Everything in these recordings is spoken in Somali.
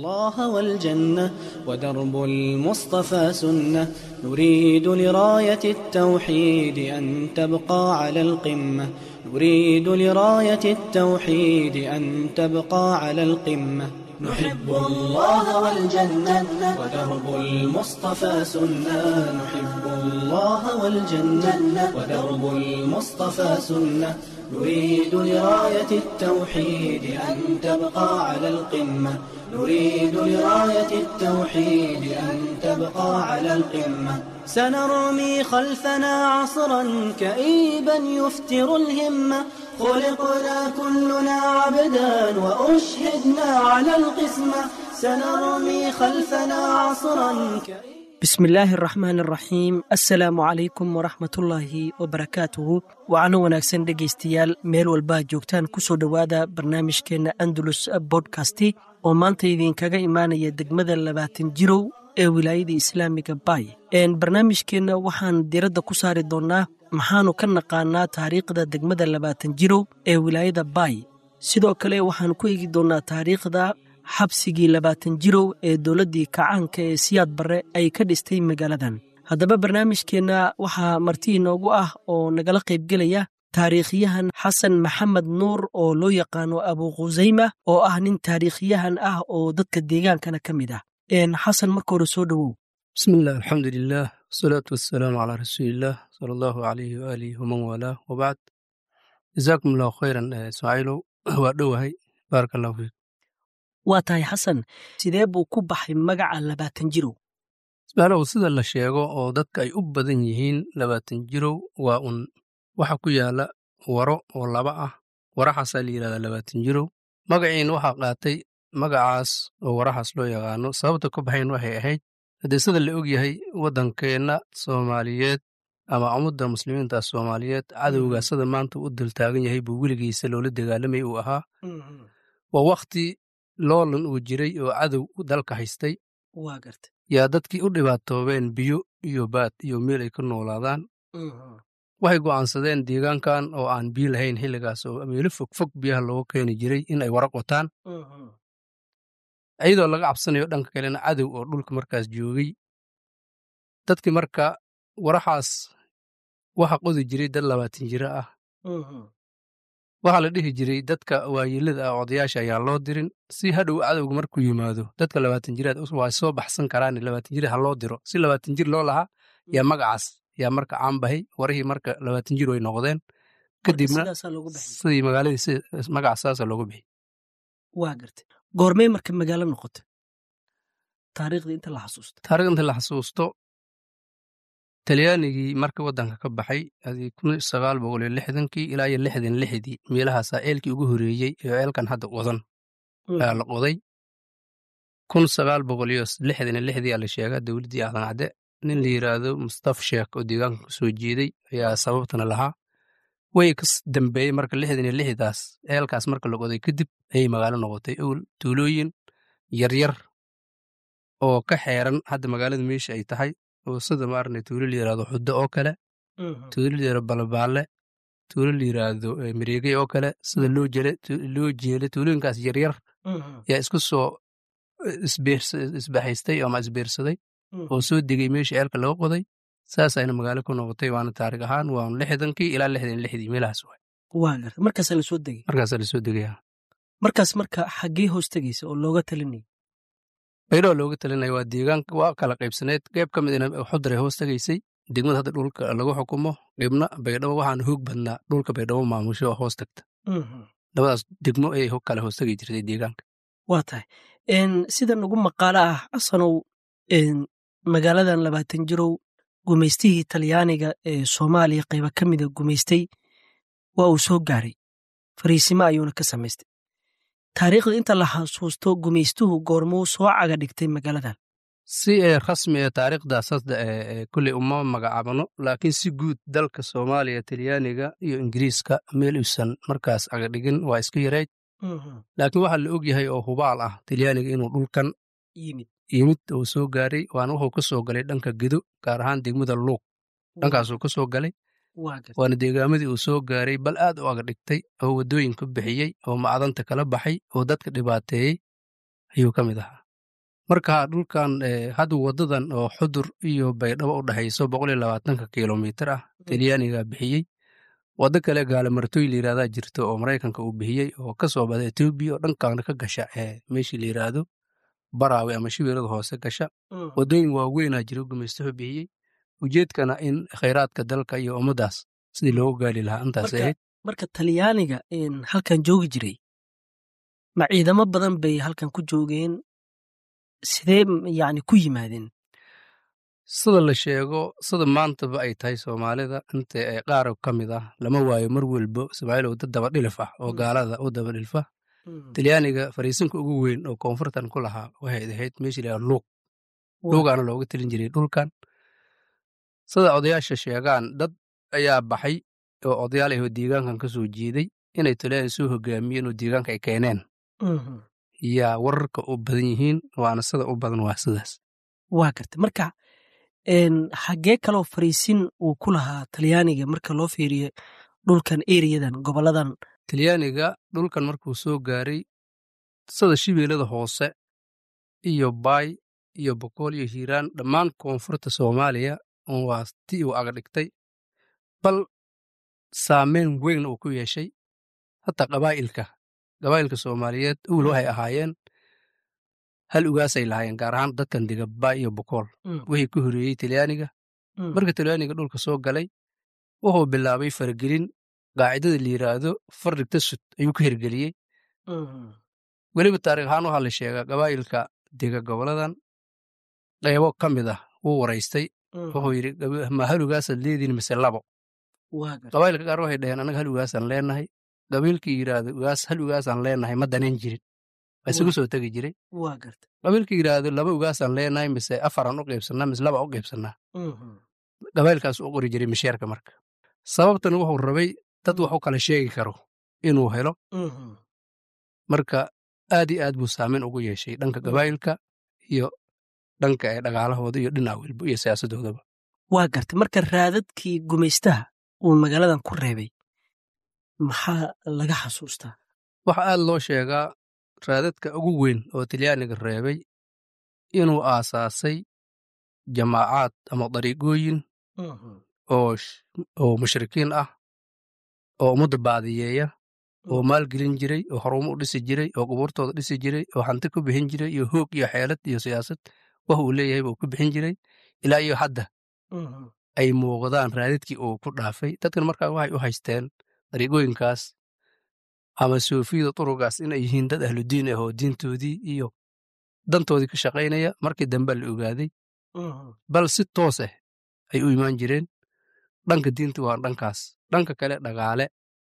الله والجنة ودرب المصطفى سنة نريد لراية التوحيد أن تبقى على القمة نريد لراية التوحيد أن تبقى على القمة نحب الله والجنة ودرب المصطفى سنة نحب الله والجنة ودرب المصطفى سنة نريد لراية التوحيد أن تبقى على القمة نريد لراية التوحيد أن تبقى على القمة سنرمي خلفنا عصرا كئيبا يفتر الهمة خلقنا كلنا عبدا وأشهدنا على القسمة سنرمي خلفنا عصرا كئيبا bismi illaahi araxmaan araxiim assalaamu calaykum waraxmatullaahi wabarakaatuhu wacano wanaagsan dhegaystayaal meel walbaa joogtaan ku soo dhowaada barnaamijkeenna andalus bodkasti oo maanta idinkaga imaanaya degmada labaatan jirow ee wilaayada islaamiga bay barnaamijkeenna waxaan diradda ku saari doonnaa maxaanu ka naqaanaa taariikhda degmada labaatan jirow ee wilaayada bay sidoo kale waxaan ku eegi doonnaa taariikhda xabsigii labaatan jirow ee dowladdii kacaanka ee siyaad barre ay ka dhistay magaaladan haddaba barnaamijkeenna waxaa marti inoogu ah oo nagala qaybgelaya taariikhyahan xasan maxamed nuur oo loo yaqaano abu khusayma oo ah nin taariikhyahan ah oo dadka deegaankana ka mid ah xasan marka hore soo dhowow bismiillah alxamdulilah wasalaatu wasalaamu calaa rasuuliillah sala allahu alayhi waaalihi waman waalaah wabacd jazaakum allahu khayran ismaaciilow waa dhowahay baaraka allahu fiik waa tahay xasan sidee buu ku baxay magaca labaatan jirow ismaalow sida la sheego oo dadka ay u badan yihiin labaatan jirow waa un waxa ku yaala waro oo laba ah waraxaasaa la yidhahdaa labaatan jirow magaciina waxaa qaatay magacaas oo waraxaas loo yaqaano sababta ka baxayn waxay ahayd haddee sida la og yahay waddankeenna soomaaliyeed ama ummadda muslimiinta soomaaliyeed cadowga sida maanta u dultaagan yahay buu weligiisa loola dagaalamay uu ahaa waa wakhti loolan uu jiray oo cadow dalka haystay waa garta yaa dadkii u dhibaatoobeen biyo iyo baad iyo meel ay ka noolaadaan waxay go'aansadeen deegaankan oo aan biyo lahayn xilligaas oo meelo fog fog biyaha looga keeni jiray in ay wara qotaan iyadoo laga cabsanayo dhanka kalena cadow oo dhulka markaas joogay dadkii marka waraxaas waxa qodi jiray dad labaatan jiro ah waxaa la dhihi jiray dadka waayeelada ah odayaasha ayaa loo dirin si hadhow cadowga markuu yimaado dadka labaatan jiraad waa soo baxsan karaan labaatan jir ha loo diro si labaatan jir loo lahaa yaa magacaas yaa marka caanbahay warihii marka labaatan jir way noqdeen kadibna sidii magaaladii magacaas saasa loogu bixi waa garta goormey marka magaalo noqota taariikhdii inta la xasuusto taarikhda inta la xasuusto talyaanigii marka waddanka ka baxay adii kun sagaal boqol iyo lixdankii ilaa iyo lixdan lixdii meelahaasaa eelkii ugu horeeyey oo eelkan hadda wadan ayaa la qoday kun sagaal boqol iyo lixdan iyo lixdii aa la sheegaa dowladdii aadan cadde nin la yidhaahdo mustaf sheekh oo deegaanka ka soo jeeday ayaa sababtana lahaa way ka dambeeyey marka lixdan iyo lixdaas eelkaas marka la qoday kadib ayay magaalo noqotay owl tuulooyin yaryar oo ka xeeran hadda magaalada meesha ay tahay oo sida maarne tuulo la yidhahdo xuddo oo kale tuulo la yidhahdo balabaalle tuulo la yidhaahdo mareegey oo kale sida loo jele loo jeele tuulooyinkaas yaryar yaa isku soo isbaxaystay ama isbeersaday oo soo degay meesha eelka laga qoday saasayna magaalo ku noqotay waana taarig ahaan waanu lixdankii ilaa lixdan lixdii meelahaas waay waa garta markaasaa la soo degay markaasaa lasoo degaya markaas marka xaggee hoos tegaysa oo looga talinaya baydhoo looga talinaya waa deegaanka waa kala qaybsaneed qeyb ka midna xudar ay hoos tegaysay degmada hadda dhulka lagu xukumo qeybna baydhabo waxaana hoog badnaa dhulka baydhabo maamusho oo hoos tagta labadaas degmo ayay kala hoos tegi jirtay deegaanka waa tahay sida nagu maqaalo ah xasanow magaaladan labaatan jirow gumaystihii talyaaniga ee soomaaliya qayba ka mida gumaystay waa uu soo gaaray fariisimo ayuuna ka samaystay taariikhda inta la xasuusto gumaystuhu goormuu soo caga dhigtay magaaladan si ee rasmi ee taariikhdaas hadda ee kulley uma magacaabano laakiin si guud dalka soomaaliya talyaaniga iyo ingiriiska meel uusan markaas cagadhigin waa iska yarayd laakiin waxaa la og yahay oo hubaal ah talyaaniga inuu dhulkan yimid yimid uu soo gaaray waana wuxuu ka soo galay dhanka gedo gaar ahaan degmada luuq dhankaasuu ka soo galay waana deegaamadii uu soo gaaray bal aad u aga dhigtay oo waddooyin ka bixiyey oo macdanta kala baxay oo dadka dhibaateeyey ayuu ka mid ahaa marka dhulkan hadda wadadan oo xudur iyo baydhabo u dhexayso boqol iyo labaatanka kilomitir ah talyaaniga bixiyey waddo kale gaalamartooy la yirahdaa jirta oo maraykanka uu bixiyey oo ka soo bada etoobiya oo dhankan ka gasha ee meeshii la yiraahdo baraawe ama shibeelada hoose gasha waddooyin waaweynaa jira gumaystuhu bixiyey ujeedkana in khayraadka dalka iyo ummaddaas sidii loogu gaali lahaa intaas ahayd marka talyaaniga halkan joogi jiray ma ciidamo badan bay halkan ku joogeen sidee yani ku yimaadeen sida la sheego sida maantaba ay tahay soomaalida inta ee qaarab ka mid ah lama waayo mar welbo ismaaciilow dad dabadhilif ah oo gaalada u dabadhilfa talyaaniga fariisinka ugu weyn oo koonfurtan ku lahaa waxay ahayd meeshii lahaa luuq luugaana looga telin jiray dhulkan sida odayaasha sheegaan dad ayaa baxay oo odayaal ahoo deegaankan ka soo jeeday inay talyaaniga soo hogaamiyeen oo deegaanka ay keeneen yaa wararka u badan yihiin waana sida u badan waa sidaas waa garta marka xaggee kaloo fariisin uu ku lahaa talyaaniga marka loo fiiriyo dhulkan eriyadan goboladan talyaaniga dhulkan markuu soo gaaray sida shibeelada hoose iyo baay iyo bokool iyo hiiraan dhammaan koonfurta soomaaliya waa ti uu agdhigtay bal saameyn weyn uu ku yeeshay hataa qabaa'ilka qabaa'ilka soomaaliyeed uwl waxay ahaayeen hal ugaasay lahaayeen gaar ahaan dadkan dega baay iyo bokool wixii ka horeeyey talyaaniga marka talyaaniga dhulka soo galay wuxuu bilaabay faragelin qaacidada la yiraahdo fardhigta sud ayuu ka hirgeliyey weliba taarikh ahaan waxaa la sheegaa qabaa'ilka dega goboladan qaybo ka mid ah wuu waraystay wuxuu yidhi ma hal ugaasaad leediin mise labo qabaa'ilka qaar waxay dhaheen annaga hal ugaasaan leenahay qabiilkii yidhaahdo ugaas hal ugaasaan leenahay ma danan jirin waa isugu soo tegi jiray qabiilkii yidhaahdo laba ugaasaan leenahay mise afaran u qaybsannaa mise laba u qaybsannaa qabailkaas u qori jiray misheerka marka sababtan wuxuu rabay dad wax u kala sheegi karo inuu helo marka aad iyo aad buu saameyn ugu yeeshay dhanka qabaa'ilka iyo dhanka ee dhaqaalahooda iyo dhinac welbo iyo siyaasadoodaba waa gartay marka raadadkii gumaystaha uu magaaladan ku reebay maxaa laga xasuustaa waxaa aad loo sheegaa raadadka ugu weyn oo talyaaniga reebay inuu aasaasay jamaacaad ama dariiqooyin oo mushrikiin ah oo ummadda baadiyeeya oo maalgelin jiray oo horumo u dhisi jiray oo qubuurtooda dhisi jiray oo hanti ku bixin jiray iyo hoog iyo xeelad iyo siyaasad wax uu leeyahay buu ku bixin jiray ilaa iyo hadda ay muuqdaan raadadkii uu ku dhaafay dadkan markaa waxay u haysteen dariiqooyinkaas ama soofiyada turugaas inay yihiin dad ahludiin ah oo diintoodii iyo dantoodii ka shaqaynaya markii dambe la ogaaday bal si toos ah ay u imaan jireen dhanka diinta waa dhankaas dhanka kale dhaqaale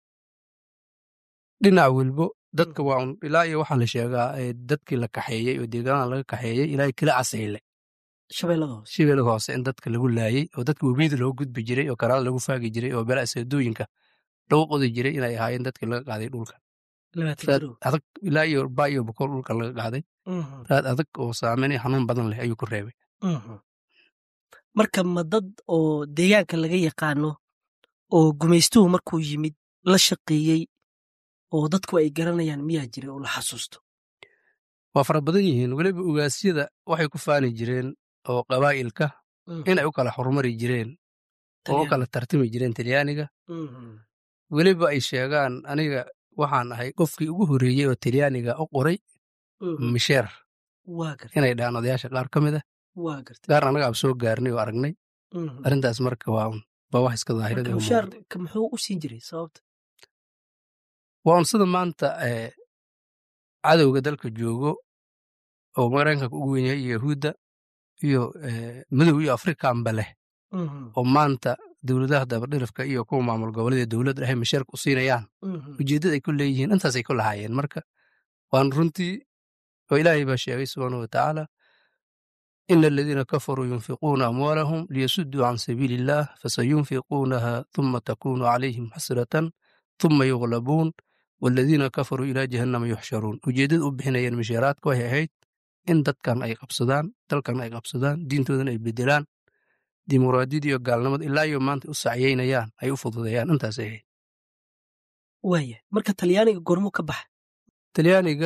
dhinac welbo dadka waa ilaa iyo waxaa la sheegaa dadkii la kaxeeyey oo deegaanaha laga kaxeeyey ilaa kila casayle shabeellada hoose in dadka lagu laayey oo dadka webiyada loogu gudbi jiray oo karaada lagu faagi jiray oo bela aseedooyinka lagu qodi jiray inay ahaayeen dadkii laga qaaday dhulka adag ilaa iyo baa iyo bokool dhulka laga qaaday raad adag oo saameyn xanuun badan leh ayuu ku reebay marka ma dad oo deegaanka laga yaqaano oo gumaystuhu markuu yimid la shaqeeyey oo dadku ay garanayaan miyaa jira oo la xasuusto waa fara badan yihiin weliba ugaasyada waxay ku faani jireen oo qabaa'ilka inay u kala horumari jireen oo u kala tartami jireen talyaaniga weliba ay sheegaan aniga waxaan ahay qofkii ugu horeeyey oo talyaaniga u qoray misheer inay dhahaan odayaasha qaar ka mid ah gaar annaga ab soo gaarnay oo aragnay arrintaas marka waa baa wax iska daahirada muxuu u siin jiray sababta waa un sida maanta cadowga dalka joogo oo maraykanka ugu wen yahay iyo yahuudda iyo madow iyo afrikanba leh oo maanta dowladaha dabadhilifka iyo kuwa maamul goboleeda dowladda ahay masheerka u siinayaan ujeeddada ay ku leeyihiin intaasay ku lahaayeen marka waan runtii oo ilaahay baa sheegay subxaanahu watacaala ina aladiina kafaruu yunfiquuna amwaalahum liyasudduu can sabiili illaah fasayunfiquunaha thuma takunu calayhim xasratan thuma yuglabuun waladiina kafaruu ilaa jahannama yuxsharuun ujeeddada u bixinayeen misheeraadka waxay ahayd in dadkan ay qabsadaan dalkan ay qabsadaan diintoodan ay bedelaan dimuqraadiyada iyo gaalnimada ilaa iyo maanta u sacyeynayaan ay u fududeeyaan intaasay ahayd waaya marka talyaaniga gormuu ka baxa talyaaniga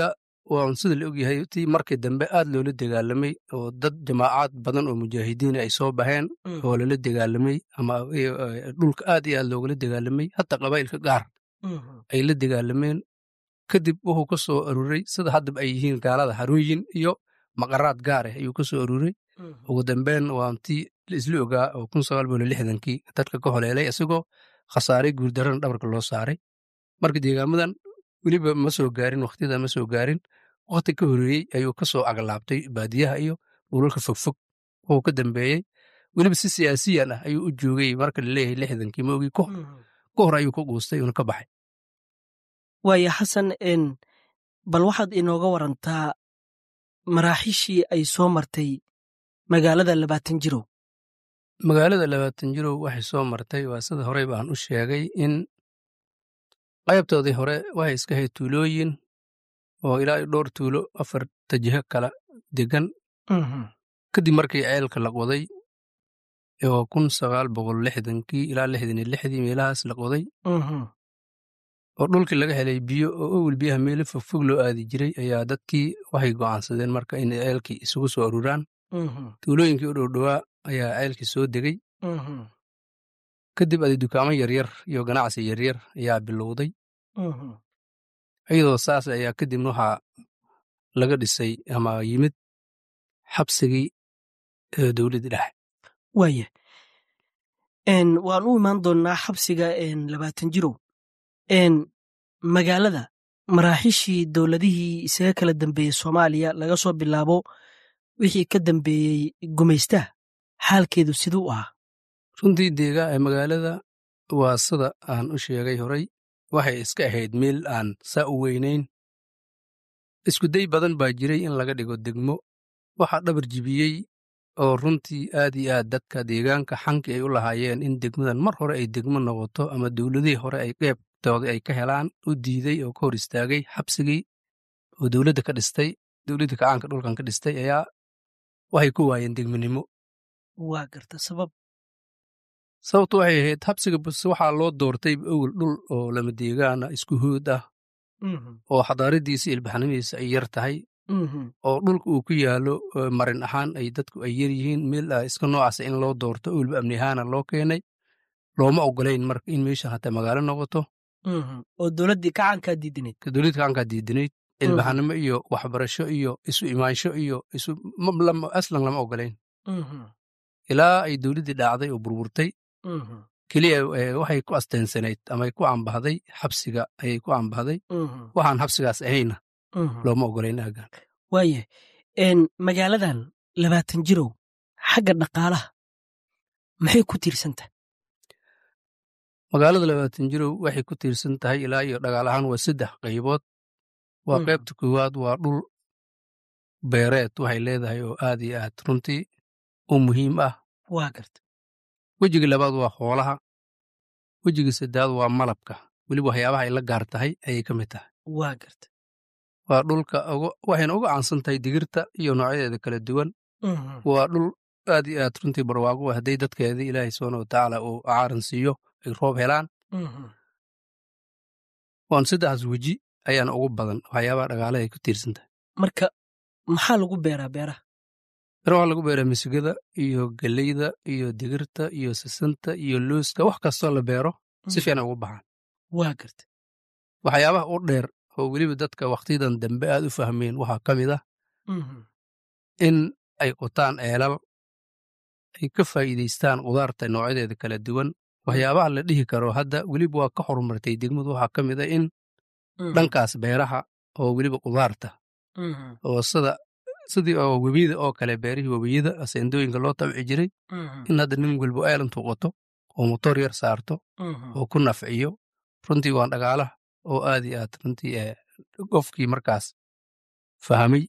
waan sida la ogyahay tii markii dambe aad loola dagaalamay oo dad jamaacaad badan oo mujaahidiin ay soo baxeen oo lala dagaalamay ama dhulka aad iyo aad loogala dagaalamay hataa qabaa'ilka gaar ay la dagaalameen kadib wuxuu ka soo aruuray sida haddaba ay yihiin gaalada harooyin iyo maqaraad gaar ah ayuu ka soo aruuray ugu dambeyn waan tii isla ogaa oo kun sagaal boqol lixdankii dadka ka holeelay isagoo khasaaray guurdarana dhabarka loo saaray marka deegaamadan weliba ma soo gaarin wakhtiyada ma soo gaarin wakhti ka horeeyey ayuu ka soo aglaabtay baadiyaha iyo dhulalka fogfog wuxuu ka dambeeyey weliba si siyaasiyan ah ayuu u joogay marka laleeyahay lixdankii maogii ka hor ayuu ka guustay una ka baxay waaya xasan bal waxaad inooga warantaa maraaxiishii ay soo martay magaalada labaatan jirow magaalada labaatan jirow waxay soo martay waa sida horey baan u sheegay in qaybtoodii hore waxay iska hayd tuulooyin oo ilaa dhowr tuulo afar tajiho kala degan kadib markii ceelka la qoday oo kun sagaal boqol lixdankii ilaa lixdan iyo lixdii meelahaas la qoday oo dhulkii laga helay biyo oo owel biyaha meelo fogfog loo aadi jiray ayaa dadkii waxay go'aansadeen marka inay ceelkii isugu soo aruuraan tuulooyinkii u dhowdhowaa ayaa ceelkii soo degey kadib adi dukaamo yaryar iyo ganacsi yaryar ayaa bilowday iyadoo saas ayaa kadibna waxaa laga dhisay ama yimid xabsigii dowladda dhexe waaya waan u imaan doonnaa xabsiga labaatan jirow magaalada maraaxiishii dowladihii isaga kala dambeeyey soomaaliya laga soo bilaabo wixii ka dambeeyey gumaystaha xaalkeedu siduu ahaa runtii deegaa ee magaalada waa sida aan u sheegay horay waxay iska ahayd meel aan saa u weynayn iskuday badan baa jiray in laga dhigo degmo waxaa dhabar jibiyey oo runtii aad iyo aad dadka deegaanka xankii ay u lahaayeen in degmadan mar hore ay degmo noqoto ama dowladihii hore ay qeybtoodii ay ka helaan u diiday oo ka hor istaagay xabsigii oo dowladda ka dhistay dowladda kacaanka dhulkan ka dhistay ayaa waxay ku waayeen degmonimo waa garta sabab sababtu waxay ahayd xabsiga buse waxaa loo doortay owel dhul oo lama deegaana isku hood ah oo xadaaradiisa ilbaxnimadiisa ay yar tahay oo dhulka uu ku yaalo marin ahaan ay dadku ay yar yihiin meel iska noocaasa in loo doorto owelba amni ahaana loo keenay looma ogolayn marka in meeshan hataa magaalo noqoto oo dowladdii kacankaa diidinayd dowladda kacankaa diidinayd ilbaxnimo iyo waxbarasho iyo isu imaansho iyo isu aslan lama ogolayn ilaa ay dowladdii dhaacday oo burburtay keliya waxay ku asteensanayd ama ku ambahday xabsiga ayay ku ambahday waxaan xabsigaas ahayna looma ogolayn aagan waaya magaaladan labaatan jirow xagga dhaqaalaha maxay ku tiirsantahay magaalada labaatan jirow waxay ku tiirsan tahay ilaa iyo dhagaalahaan waa saddex qaybood waa qaybta koowaad waa dhul beereed waxay leedahay oo aad iyo aad runtii u muhiim ah waa garta wejiga labaad waa xoolaha wejiga saddaad waa malabka weliba waxyaabaha ay la gaar tahay ayay ka mid tahay waa garta waa dhulka waxayna uga caansan tahay digirta iyo noocyadeeda kala duwan waa dhul aad iyo aad runtii barwaago ah hadday dadkeedii ilaahay subxaana watacaala uu caaran siiyo ay roob helaan waan saddexdaas weji ayaana ugu badan waxyaabaha dhagaalaha ay ku tiirsan tahay marka maxaa lagu beeraa beeraha beera waxaa lagu beeraa misigada iyo geleyda iyo digirta iyo sisanta iyo looska wax kastoo la beero si fiican ugu baxaan waa garta waxyaabaha u dheer oo weliba dadka wakhtiyadan dambe aad u fahmeen waxaa ka mid ah in ay qotaan eelal ay ka faa'iidaystaan qudaarta noocyadeeda kala duwan waxyaabaha la dhihi karo hadda weliba waa ka horumartay degmadu waxaa ka mid a in dhankaas beeraha oo weliba qudaarta oo sida sidii oo webiyada oo kale beerihii webiyada aseendooyinka loo tabci jiray in hadda nin walbo eel intuu qoto oo motor yar saarto oo ku nafciyo runtii waan dhagaalaha oo aad iyo aad runtii qofkii markaas fahmay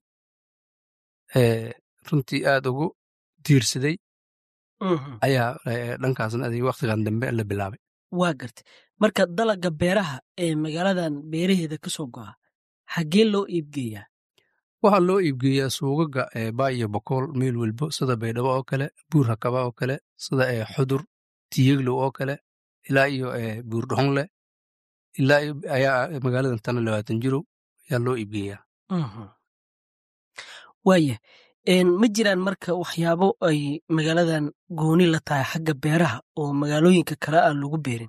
runtii aad ugu diirsaday ayaa dhankaasna adig wakhtigan dambe la bilaabay waa garta marka dalaga beeraha ee magaaladan beeraheeda ka soo go'a xaggee loo iibgeeyaa waxaa loo iibgeeyaa suugaga baa iyo bokool meel welbo sida baydhabo oo kale buur hakaba oo kale sida xudur tiyeglow oo kale ilaa iyo buur dhoxonle ilaa ayaa magaaladan tana labaatan jirow ayaa loo iibgeeyaa waaya ma jiraan marka waxyaabo ay magaaladan gooni la tahay xagga beeraha oo magaalooyinka kale aan lagu beerin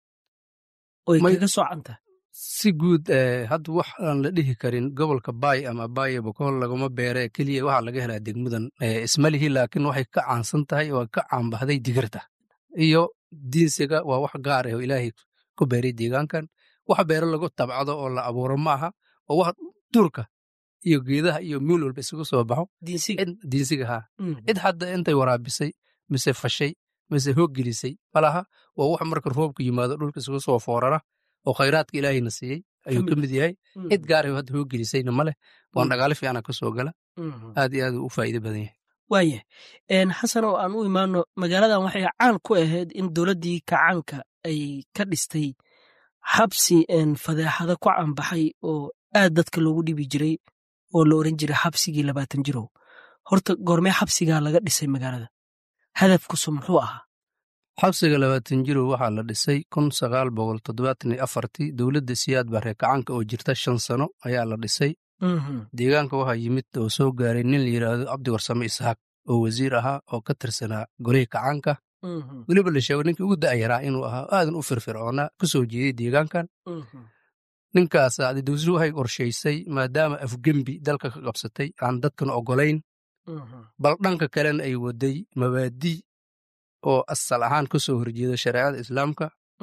oy kaga soocan tahay si guud hadda wax aan la dhihi karin gobolka baay ama baayo bokool laguma beere keliya waxaa laga helaa degmadan ismalihi laakiin waxay ka caansan tahay waa ka caanbahday digirta iyo diinsiga waa wax gaar ah oo ilaahay ku beeray deegaankan wax beero lagu tabcado oo la abuuro ma aha oo wax duurka iyo geedaha iyo miil walba isugu soo baxo diinsiga haa cid hadda intay waraabisay mise fashay mise hooggelisay malaha waa wax marka roobku yimaado dhulka isugu soo foorara oo khayraadka ilaahayna siiyey ayuu ka mid yahay cid gaara hadda hooggelisayna ma leh waan dhagaale fiicana ka soo gala aad iyo aad u faa'iido badan yahay waaya xasan oo aan u imaano magaaladan waxay caan ku ahayd in dowladdii kacaanka ay ka dhistay xabsi fadeexada ku caanbaxay oo aad dadka loogu dhibi jiray oo la oran jiray xabsigii labaatan jirow horta goormee xabsigaa laga dhisay magaalada hadafkusu muxuu ahaa xabsiga labaatan jirow waxaa la dhisay kun sagaal boqol toddobaatan iyo afartii dowladda siyaad barre kacaanka oo jirta shan sano ayaa la dhisay deegaanka waxaa yimid oo soo gaaray nin la yidhaahdo cabdi warsame isxaaq oo wasiir ahaa oo ka tirsanaa golihii kacaanka weliba la sheego ninkii ugu da'yaraa inuu ahaa aadan u firfircoonaa ka soo jeeday deegaankan ninkaas dowsadu waxay qorshaysay maadaama afgembi dalka ka qabsatay aan dadkan oggolayn bal dhanka kalena ay waday mabaadii oo asal ahaan ka soo horjeeda shareecada islaamka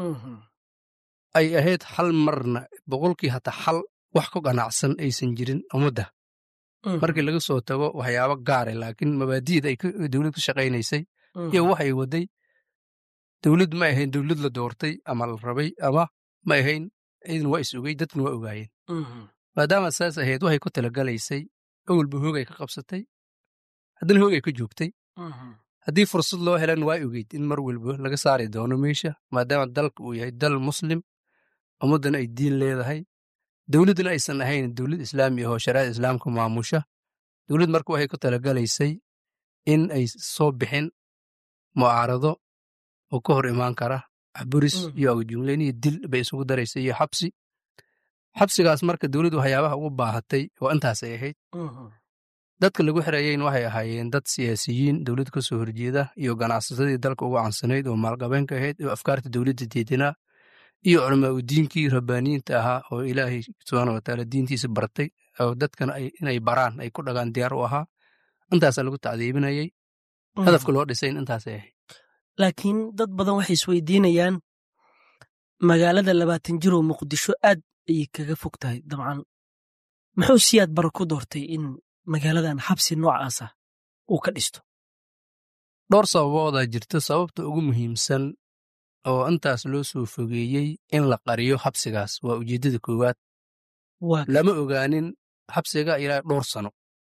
ay ahayd hal marna boqolkii hataa hal wax ku ganacsan aysan jirin ummadda markii laga soo tago waxyaabo gaare laakiin mabaadi'da ay dowlad ka shaqaynaysay iyo waxay waday dowlad ma ahayn dowlad la doortay ama la rabay ama ma ahayn idin waa is ogey dadkuna waa ogaayeen maadaama saas ahayd waxay ku talagalaysay awalba hoogay ka qabsatay haddana hoogay ka joogtay haddii fursad loo helan waa ogeyd in mar walba laga saari doono meesha maadaama dalka uu yahay dal muslim ummaddana ay diin leedahay dowladduna aysan ahayn dowlad islaami ahoo shariicada islaamka maamusha dowladd marka waxay ku talagalaysay in ay soo bixin mucaarado oo ka hor imaan kara axburis iyo awjumleyn iyo dil bay isugu daraysay iyo xabsi xabsigaas marka dowladdu waxyaabaha ugu baahatay oo intaasay ahayd dadka lagu xirayeyn waxay ahaayeen dad siyaasiyiin dowladda ka soo horjeeda iyo ganacsatadii dalka ugu cansanayd oo maalqabeenka ahayd oo afkaarta dowladda diidinaa iyo culamaa u diinkii rabbaaniyiinta ahaa oo ilaahay subxaana watacaala diintiisa bartay oo dadkana inay baraan ay ku dhagaan diyaar u ahaa intaasaa lagu tacdiibinayay hadafka loo dhisayn intaasay ahayd laakiin dad badan waxay isweydiinayaan magaalada labaatan jiroo muqdisho aad ayay kaga fog tahay dabcan muxuu siyaad bara ku doortay in magaaladan xabsi noocaasa uu ka dhisto dhowr sababoodaa jirta sababta ugu muhiimsan oo intaas loo soo fogeeyey in la qariyo xabsigaas waa ujeeddada koowaad lama ogaanin xabsiga ilaa dhowr sano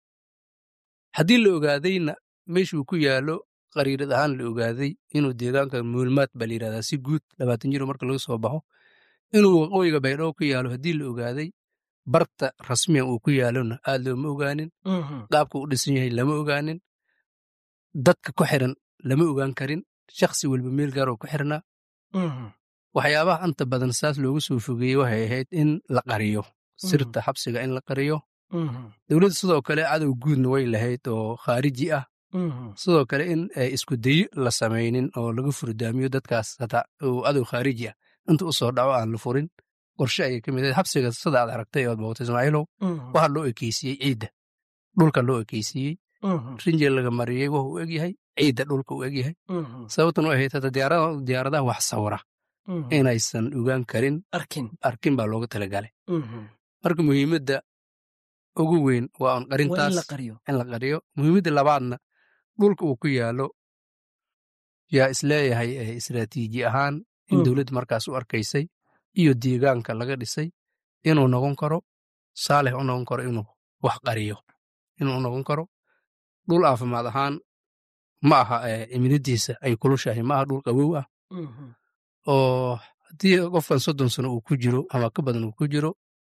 haddii la ogaadayna meeshuu ku yaallo qariirad ahaan la ogaaday inuu deegaanka muulmaad baa la yidhahdaa si guud labaatan jiro marka laga soo baxo inuu waqooyiga baydhabo ku yaalo haddii la ogaaday barta rasmiyan uu ku yaalona aad looma ogaanin qaabka u dhisan yahay lama ogaanin dadka ku xiran lama ogaan karin shakhsi walba meel gaar oo ku xirnaa waxyaabaha anta badan saas loogu soo fogeeyey waxay ahayd in la qariyo sirta xabsiga in la qariyo dowladda sidoo kale cadow guudna way lahayd oo khaariji ah sidoo kale in isku dayo la samaynin oo laga furdaamiyo dadkaas hataa uu cadow khaariji ah inta u soo dhaco aan la furin qorshe ayay ka mid ahayd xabsiga sida aad aragtay ood boogtay ismaaciilow waxaa loo ekeysiiyey ciidda dhulka loo ekeysiiyey rinjel laga mariyey wuxuu u egyahay ciidda dhulka u egyahay sababtan u ahayd hata diyaaradaha wax sawira inaysan ogaan karin arkin baa looga talagalay marka muhiimadda ugu weyn waa un qarintaas in la qariyo muhiimadda labaadna dhulka uu ku yaalo yaa isleeyahay istraatiiji ahaan in dowladda markaas u arkaysay iyo deegaanka laga dhisay inuu noqon karo saalix u noqon karo inuu wax qariyo inuu noqon karo dhul caafimaad ahaan ma aha cimiladiisa ay kulushahay ma aha dhul qawow ah oo haddii qofkan soddon sano uu ku jiro ama ka badan uu ku jiro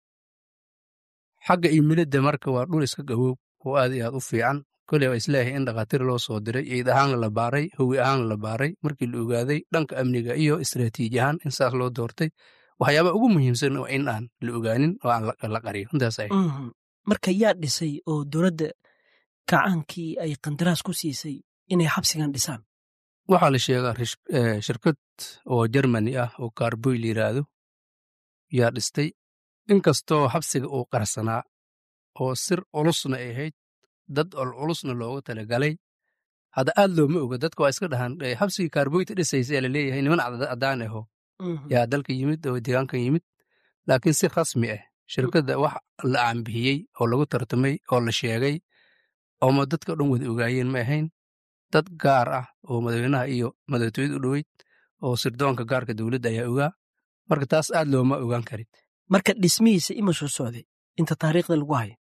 xagga imilada marka waa dhul iska qawow oo aad iyo aad u fiican koley waa isleeyahay in dhakhaatiir loo soo diray ciid ahaan la baaray howi ahaan la baaray markii la ogaaday dhanka amniga iyo istraatiiji ahaan in saas loo doortay waxyaaba ugu muhiimsan oo in aan la ogaanin oo aan la qariyo intaas marka yaa dhisay oo dowladda kacaankii ay qandaraas ku siisay inay xabsigan dhisaan waxaa la sheegaa shirkad oo jermani ah oo kaarboy la yidhaahdo yaa dhistay inkastoo xabsiga uu qarsanaa oo sir culusna ay ahayd dad ol culusna looga talagalay hadda aad looma oga dadka waa iska dhahan xabsigii kaarboyta dhisaysa ee laleeyahay niman caddaan aho yaa dalka yimid oo deegaankan yimid laakiin si rasmi ah shirkadda wax la aanbixiyey oo lagu tartamay oo la sheegay ooma dadka dhan wada ogaayeen ma ahayn dad gaar ah oo madaxweynaha iyo madaxtooyada u dhoweyd oo sirdoonka gaarka dowladda ayaa ogaa marka taas aad looma ogaan karin marka dhismihiisa ima soo socday inta taariikhda lagu hayo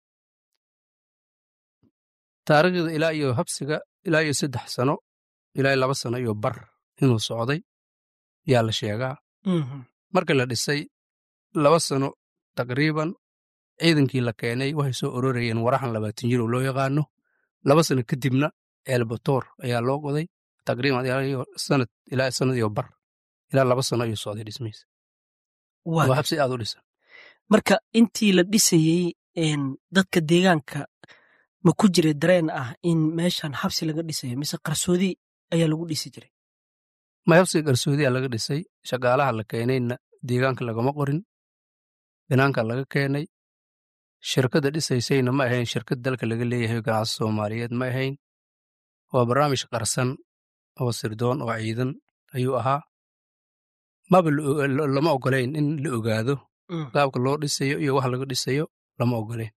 taariikhda ilaa iyo habsiga ilaa iyo saddex sano ilaa iyo laba sano iyo bar inuu socday yaa la sheegaa marka la dhisay laba sano taqriiban ciidankii la keenay waxay soo ororayeen waraxan labaatan jir oo loo yaqaano laba sano kadibna elbatoor ayaa loo goday taqriiban sanad ilaa sanad iyo bar ilaa laba sano ayuu socday dhismihiisa waa habsi aad u dhisan marka intii la dhisayey dadka deegaanka ma ku jira dareen ah in meeshan xabsi laga dhisayo mise qarsoodi ayaa lagu dhisi jiray ma habsiga qarsoodiyaa laga dhisay shaqaalaha la keenayna deegaanka lagama qorin binaanka laga keenay shirkadda dhisaysayna ma ahayn shirkad dalka laga leeyahay ganacsi soomaaliyeed ma ahayn waa barnaamij qarsan oo sirdoon oo ciidan ayuu ahaa maba lama ogolayn in la ogaado qaabka loo dhisayo iyo wax laga dhisayo lama ogolayn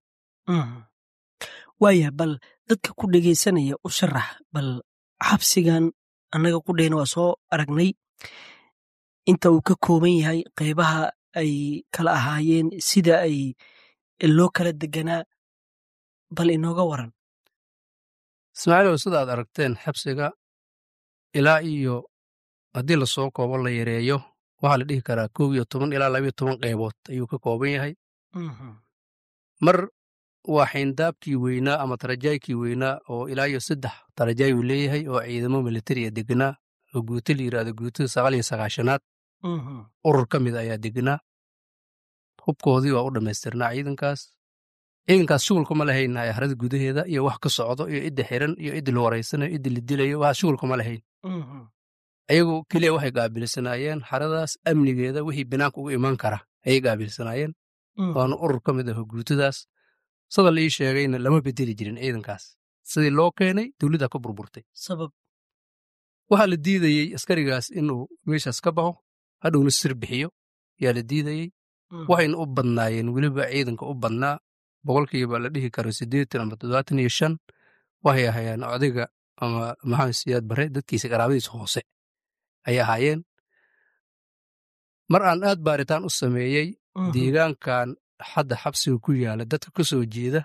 waaya bal dadka ku dhegaysanaya u sharax bal xabsigan annaga qudhayna waa soo aragnay inta uu ka kooban yahay qaybaha ay kala ahaayeen sida ay loo kala deganaa bal inooga waran ismaaciilow sidaad aragteen xabsiga ilaa iyo haddii lasoo koobo la yareeyo waxaa la dhihi karaa kow iyo toban ilaa labayo toban qaybood ayuu ka kooban yahay mar waa xayndaabkii weynaa ama tarajaykii weynaa oo ilaa iyo saddex tarajaay uu leeyahay oo ciidamo militariya deganaa oo guuto la yidhahdo guutada sagaal iyo sagaashanaad urur ka mid ayaa deganaa hubkoodii waa u dhammaystirnaa ciidankaas ciidankaas shughulkuma lahayn harada gudaheeda iyo wax ka socdo iyo idda xiran iyo iddi la waraysanayo iddi la dilayo wax shughulkuma lahayn ayagu keliya waxay qaabilsanaayeen xaradaas amnigeeda wixii binaanka uga iman kara ayay qaabilsanaayeen waana urur ka mid aho guutadaas sada la ii sheegayna lama bedeli jirin ciidankaas sidii loo keenay dowladda ka burburtay sabab waxaa la diidayey askarigaas inuu meeshaas ka baxo hadhowna sir bixiyo yaa la diidayey waxayna u badnaayeen weliba ciidanka u badnaa boqolkiiba la dhihi karo siddeetan ama toddobaatan iyo shan waxay ahaayeen odayga ama maxamed siyaad bare dadkiisa qaraabadiisa hoose ayay ahaayeen mar aan aad baaritaan u sameeyey deegaankan hadda xabsiga ku yaala dadka ka soo jeeda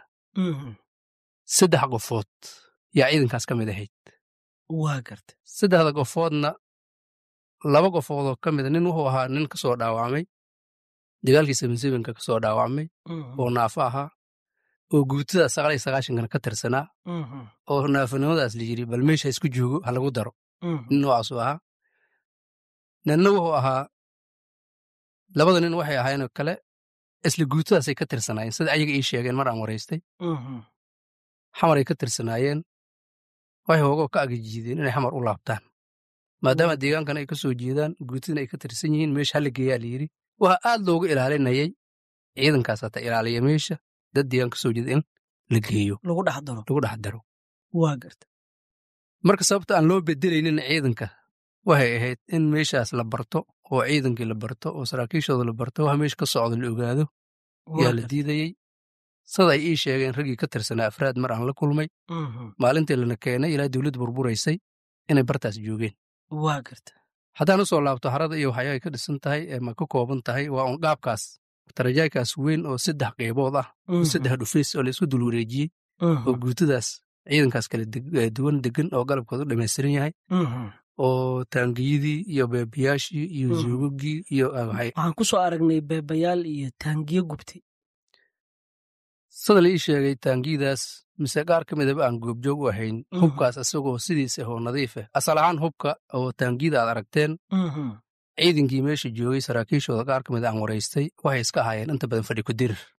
saddex qofood yaa ciidankaas ka mid ahayd waa garta saddexda qofoodna laba qofoodoo ka mida nin wuxuu ahaa nin ka soo dhaawacmay dagaalkii sebensebenka ka soo dhaawacmay oo naafo ahaa oo guutada sagaal iyo sagaashankana ka tirsanaa oo naafonimadaas la yiri bal meesha isku joogo ha lagu daro nin noocaasuu ahaa ninna wuxuu ahaa labada nin waxay ahaayeenoo kale isla guutadaasay ka tirsanaayeen sida ayaga ii sheegeen mar aan waraystay xamaray ka tirsanaayeen waxay hoogoo ka agajiideen inay xamar u laabtaan maadaama deegaankan ay ka soo jeedaan guutadina ay ka tirsan yihiin meesha hala geeyaa la yidhi waxaa aad looga ilaalinayay ciidankaas hata ilaaliya meesha dad deegaan ka soo jeeda in la geeyo lagu dhex daro lagu dhex daro waa garta marka sababta aan loo bedelaynin ciidanka waxay ahayd in meeshaas la barto oo ciidankii la barto oo saraakiishooda la barto wax meesha ka socda la ogaado yaa la diidayey sada ay ii sheegeen raggii ka tirsanaa afraad mar aan la kulmay maalintii lana keenay ilaa dowladda burburaysay inay bartaas joogeen waa garta haddaan u soo laabto harada iyo waxyaa ay ka dhisan tahay ma ka kooban tahay waa un dhaabkaas tarajaaykaas weyn oo saddex qaybood ah oo saddex dhufays oo laisku dul wareejiyey oo guutadaas ciidankaas kala duwan degan oo galabkooda u dhammaystiran yahay oo taangiyadii iyo beebayaashii iyo zuugagii iyo waxaan ku soo aragnay beebayaal iyo taangiyo gubtay sida la ii sheegay taangiyadaas mise qaar ka midaba aan goobjoog u ahayn hubkaas isagoo sidiisa oo nadiif ah asal ahaan hubka oo taangiyada aad aragteen ciidankii meesha joogay saraakiishooda qaar ka mid aan waraystay waxay iska ahaayeen inta badan fadhi ku dirir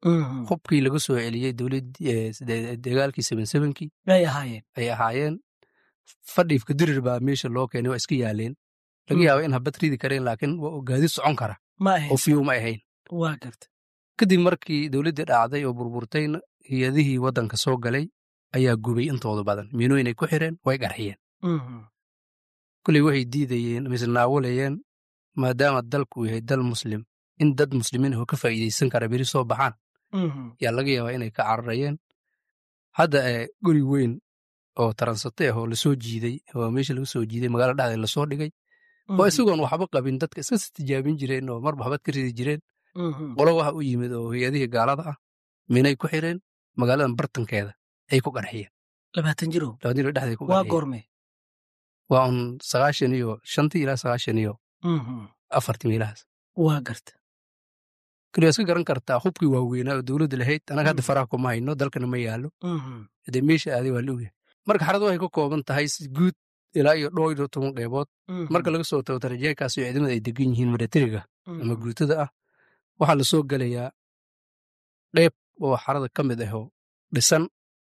hubkii laga soo celiyey dowladdagaalkii sebensebenkii ay ahaayeen ay ahaayeen fadhiifka dirir baa meesha loo keenay waa iska yaaleen laga yaaba in habad ridi kareen laakiin gaadi socon kara ma ahayn oo fiyu ma ahayn waa garta kadib markii dowladdii dhacday oo burburtayna hay-adihii waddanka soo galay ayaa gubay intooda badan miinooyin ay ku xireen way qarxiyeen kulley waxay diidayeen mise naawalayeen maadaama dalku uu yahay dal muslim in dad muslimiin oo ka faa'iidaysan kara beri soo baxaan yaa laga yaabaa inay ka cararayeen hadda guri weyn oo taransate ah oo lasoo jiiday oo meesha laga soo jiiday magaala dhexdeed lasoo dhigay oo isagoon waxba qabin dadka iska tijaabin jireen oo marba habad ka ridi jireen qolo waxa u yimid oo hay-adihii gaalada ah minay ku xireen magaaladan bartankeeda ay ku qarxiyeen labaatan jirow labaatan jiro dhexdeed ku waa qarxiyeen goorme waa un sagaashan iyo shantii ilaa sagaashan iyo afartii meelahaas waa garta kali waa iska garan kartaa hubkii waaweynaa oo dowladda lahayd anaga hadda Mm. faraha kuma hayno dalkana ma yaalo dee meesha aaday waa la ogyahay marka xaradu waxay ka kooban tahay si guud ilaa iyo dhowr iyo toban qeybood marka laga soo tago tarajeekaas iyo ciidamada ay degan yihiin milatariga ama guutada ah waxaa lasoo gelayaa qeyb oo xarada ka mid ah oo dhisan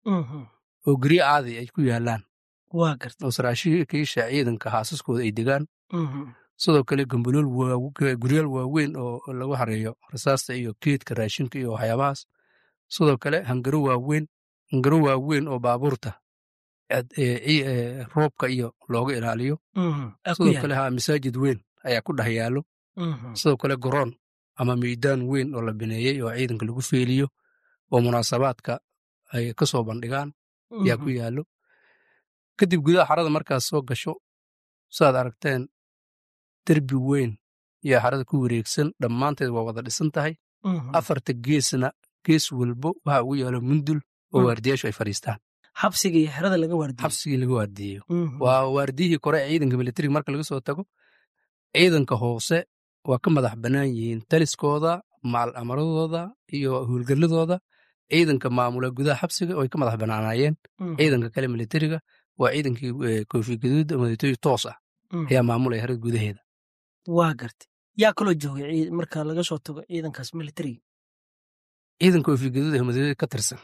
oo guryo caadi ay ku yaalaan waa garta oo saraakiisha ciidanka haasaskooda ay degaan sidoo kale gambalool waa- guryaal waaweyn oo lagu hareeyo rasaasta iyo keedka raashinka iyo waxyaabahaas sidoo kale hangaro waaweyn hangaro waaweyn oo baabuurta ad- ee ci- ee, roobka iyo looga ilaaliyo sidoo kale ha masaajid weyn ayaa ku dhex yaalo sidoo kale goroon ama meydaan weyn oo la bineeyey oo ciidanka lagu feeliyo oo munaasabaadka ay ka soo bandhigaan ayaa ku yaallo kadib gudaha xarada markaas soo gasho saad aragteen derbi weyn ayaa xarada ku wareegsan dhammaanteed waa wada dhisan tahay afarta geesna gees walbo waxa ugu yaalo mundul oo Mm. waardiyaashu ay fadhiistaan xabsiga iyo xerada laga waardiyo xabsigii laga waardiyeyo waa waardiyihii kore ee ciidanka militariga marka laga soo tago ciidanka hoose waa ka madax bannaan yihiin taliskooda macal amaradooda iyo howlgalladooda ciidanka maamula gudaha xabsiga way ka madax bannaanaayeen ciidanka kale militariga waa ciidankii eh, koofi gaduud madaxtooye toos ah ayaa maamulaya harada gudaheeda waa garta yaa kaloo joogay ciid- marka laga soo tago ciidankaas militariga ciidanka koofi gaduud ee madaxtooyada ka tirsan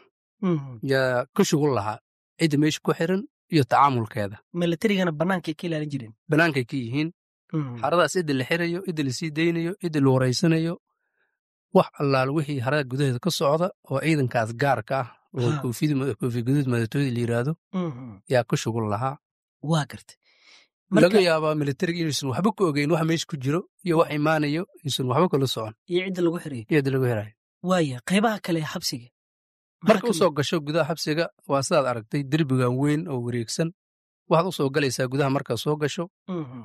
yaa ka shugul lahaa cidda meesha ku xiran iyo tacaamulkeeda militarigana bannaankay ka ilaalin jireen bannaankay ka yihiin xaradaas cidda la xirayo cidda la sii daynayo cidda la wareysanayo wax allaal wixii harada gudaheeda ka socda oo ciidankaas gaarka ah oo Ha. koofida- koofi gaduud madaxtooyada la yidhaahdo yaa ka shugul lahaa waa garta laga marka yaabaa militariga inuusan waxba ka ogeyn wax meesha ku jiro iyo wax imaanayo inuusan waxba kala socon iyo cidda lagu xirayo iyada lagu helayo waaya qaybaha kale ee xabsiga Maxaa marka ka u soo gasho gudaha xabsiga waa sidaad aragtay derbigan weyn oo wareegsan waxaad u soo galaysaa gudaha markaad soo gasho mid? Mhm.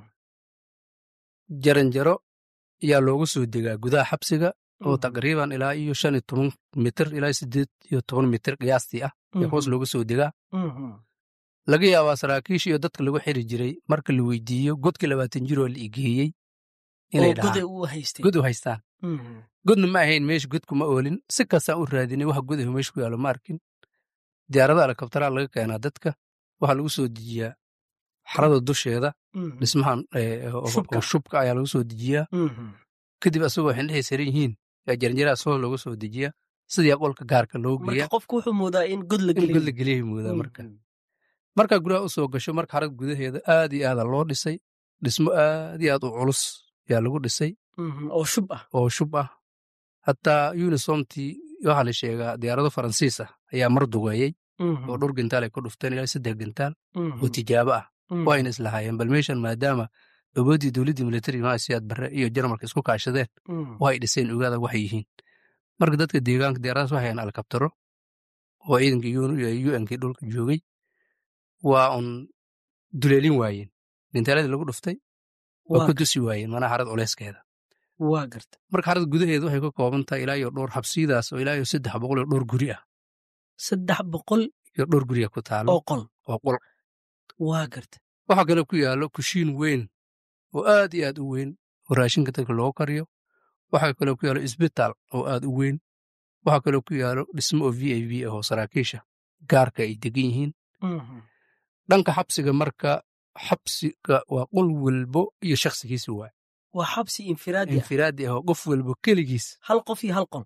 jaranjaro ayaa loogu soo degaa gudaha xabsiga oo Mhm. taqriiban ilaa iyo shan iyo toban mitir ilaa sideed iyo toban mitir qiyaastii ah ee hoos Mhm. looga soo degaa Mhm. laga yaabaa saraakiisha iyo dadka lagu xiri jiray marka la weydiiyo godka labaatan jiroo la igeeyey inay oo goday dhahaan u haystay god u haystaan Mhm. godna ma ahayn meesha godku ma oolin si kastaan u raadinay wax godahu meesha ku yaalo ma arkin diyaarada alkabtaraa laga keenaa dadka waxaa lagu soo dejiyaa xarada dusheeda Mhm. dhismahan eh, oo- Shubka. oo shubka ayaa lagu soo dejiyaa Mhm. kadib asagoo xindhexay saran yihiin yaa jaranjaraha soo looga soo dejiyaa sidii qolka gaarka loo marka geeya qofku wuxuu moodaa in god la in god la gelin geliyay moodaa marka markaa gudaha u soo gasho marka xarada gudaheeda aad iyo aada loo dhisay dhismo aad iyo aad u culus yaa lagu dhisay oo shub ah oo shub ah hataa unisomtii waxaa la sheegaa diyaarado faransiis ah ayaa mar dugeeyey Mhm. oo dhowr gentaal ay ku dhufteen ilaa saddex gentaal Mhm. oo tijaabo ah Mhm. waa ayna islahaayeen bal meeshan maadaama awooddii dowladdii militariga maasiyaad barre iyo jarmalka isku kaashadeen Mhm. waxay dhiseen ogaada waxay yihiin marka dadka deegaanka diyaaradaas waxay hayaan alkabtaro oo ciidankii unkii dhulka joogay waa un duleelin waayeen gintaaladii lagu dhuftay waa waa ku dusi waayeen manaa xarad culeyskeeda waa garta marka xarad gudaheeda waxay ka kooban tahay ilaa iyo dhowr xabsiyadaas oo ilaa iyo saddex boqol iyo dhowr guri ah saddex boqol iyo dhowr guriga ku taalo oo qol oo qol waa garta waxaa kaloo ku yaallo kushiin weyn oo aad iyo aad u weyn oo raashinka dadka loogu kariyo waxaa kaloo ku yaallo isbitaal oo aad u weyn waxaa kaloo ku yaallo dhismo oo v i v ah oo saraakiisha gaarka ay degan yihiin Mhm. dhanka xabsiga marka xabsiga waa qol walbo iyo shakhsigiisa waay waa xabsi infiraadi ah infiraadi ah oo qof walbo keligiis hal qof iyo hal qol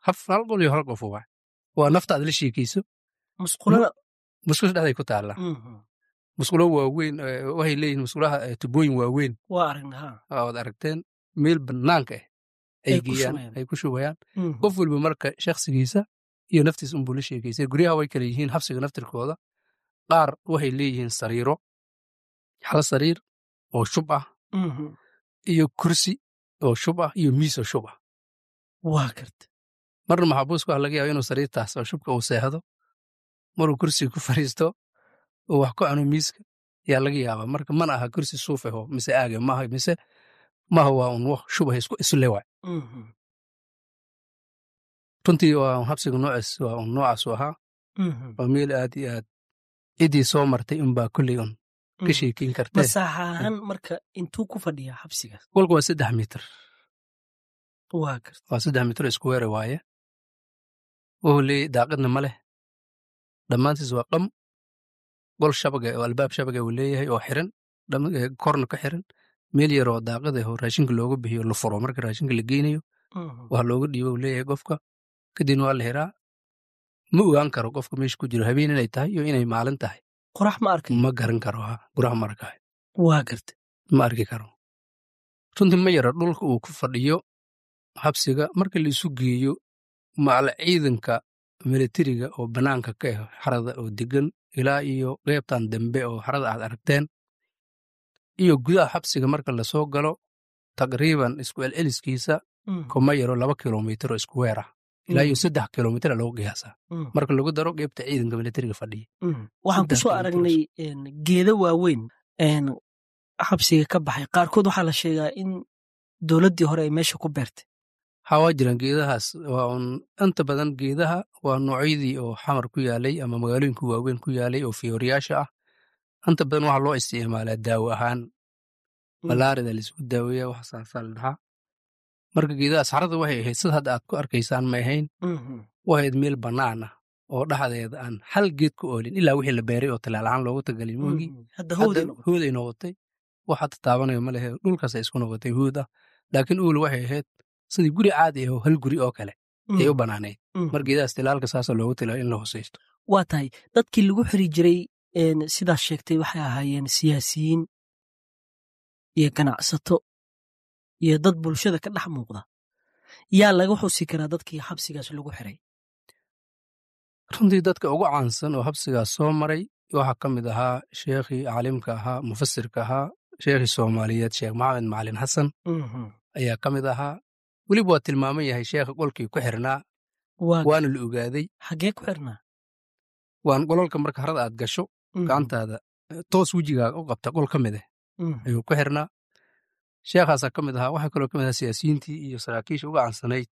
hal qol iyo hal qof waa waa nafta aad la sheekayso musqulada musqusha dhexday ku taalla musqulo waaweyn waxay leeyihin musqulaha tubooyin waaweyn waa aragna ha waad aragteen meel bannaanka ah ay Ay ku geeyaan shubayaan. ay ku shubayaan qof walba marka shakhsigiisa iyo naftiisa unbuu la sheekaysay guryaha way kala yihiin habsiga naftirkooda qaar waxay leeyihiin sariiro hal sariir oo shub ah iyo kursi oo shub ah iyo miis oo shub ah waa garta marna maxabuusku ah laga yaaba inuu sariirtaas oo shubka uu seexdo maruu kursiga ku fariisto oo wax ku cuno miiska yaa laga yaabaa marka mana aha kursi suuf aho mise aage maaha mise maaha waa un wax shubah isku isle waay runtii waa un habsiga noocaas waa un noocaas u ahaa waa meel aad iyo aad ciddii soo martay unbaa kolley un ka sheekeyn kartee masaaxa ahaan marka intuu ku fadhiyaa xabsigaas kolka waa saddex mitir waa garta waa saddex mitir isku weere waaye wuxuu leeyahy daaqadna ma leh dhammaantiis waa qam gol shabaga oo albaab shabaga uu leeyahay oo xiran dham- ee, korna ka xiran meel yar oo daaqada oo raashinka looga bixiyo la furo marka raashinka la geynayo wax looga dhiibo uu leeyahay qofka kadibna waa la xiraa ma ogaan karo qofka meesha ku jiro habeen inay tahay iyo inay maalin tahay qorax ma arkay ma garan karo ha guraha ma arkayo waa garta ma arki karo runtii ma yara dhulka uu ku fadhiyo habsiga marka la isu geeyo macala ciidanka militariga oo bannaanka ka ah xarada oo degan ilaa iyo qeybtan dambe oo xarada aad aragteen iyo gudaha xabsiga marka lasoo galo taqriiban isku celceliskiisa kuma yaro laba kilomitir oo isku weer ah ilaa iyo saddex kilomitir lagu qiyaasaa marka lagu daro qeybta ciidanka militariga fadhiya waxaan ku Saddex soo kilomitir aragnay een, geedo waaweyn een, xabsiga ka baxay qaarkood waxaa la sheegaa in dowladdii hore ay meesha ku beertay waxaa waa jiraan geedahaas waa un inta badan geedaha waa noocyadii oo xamar ku yaalay ama magaalooyinka waaweyn ku yaalay oo fiyooriyaasha ah inta badan waxaa loo isticmaalaa daawo ahaan malaarida laisku daaweeya wax saasaa la dhahaa marka geedahaas xarada waxay ahayd sida hadda aad ku arkaysaan ma ahayn wahayd meel bannaan ah oo dhexdeeda aan hal geed ku oolin ilaa wixii la beeray oo talaal ahaan loogu tagalin moogii hadda howday hadda hooday noqotay wax hadda taabanayo ma lehe dhulkaas ay isku noqotay hood ah laakiin uul waxay ahayd sidii guri caadi ah oo hal guri oo kale ay u bannaanayd mar geedahaas tilaalka saasa loogu tilaa in la hosaysto waa tahay dadkii lagu xiri jiray een, sidaas sheegtay waxay ahaayeen siyaasiyiin iyo ganacsato iyo dad bulshada ka dhex muuqda yaa laga xusi karaa dadkii xabsigaas lagu xiray runtii dadka ugu caansan oo habsigaas soo maray waxaa ka mid ahaa sheekhii caalimka ahaa mufasirka ahaa sheekhii soomaaliyeed sheekh maxamed macalin xasan ayaa ka mid ahaa weliba waa tilmaaman yahay sheekha qolkii ku xirnaa waa waana la ogaaday xaggee ku xirnaa waan qololka marka harada aad gasho gacantaada eh, toos wejigaaga u qabta qol ka mid ah ayuu ku xirnaa sheekhaasaa ka mid ahaa waxaa kaloo ka mid ahaa siyaasiyiintii iyo saraakiisha uga cansanayd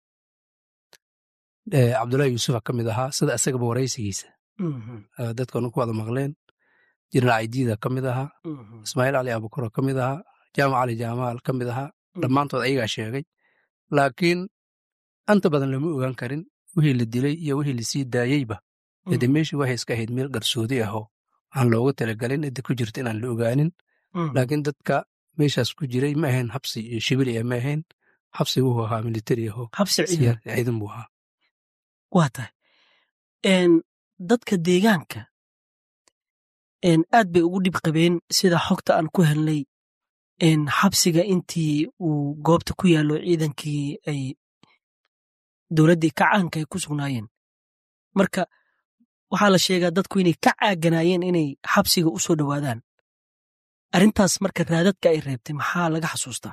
eh, cabdullaahi yuusufa ka mid ahaa sida isagaba waraysigiisa eh, dadkanu ku wada maqleen jirna caydiida ka mid ahaa ismaaciil cali abukuro ka mid ahaa jaamac cali jaamaal ka mid ahaa dhammaantood ayagaa sheegay laakiin anta badan lama ogaan karin wixii la dilay iyo wixii lasii daayeyba ede meeshii waxay iska ahayd meel qarsoodi ahoo aan loogu talagalin cidda ku jirta inaan la ogaanin laakiin dadka meeshaas ku jiray ma ahayn habsi iyo shibili ah ma ahayn habsi wuxuu ahaa militari ahoo xabsi ciidan siya- ciidan buu ahaa waa tahay een, dadka deegaanka een, aad bay ugu dhib qabeen sida xogta aan ku helnay een, xabsiga intii uu goobta ku yaallo ciidankii ay dowladdii kacaanka ay ku sugnaayeen marka waxaa la sheegaa dadku inay ka caaganaayeen inay xabsiga u soo dhowaadaan arrintaas marka raadadka ay reebtay maxaa laga xasuustaa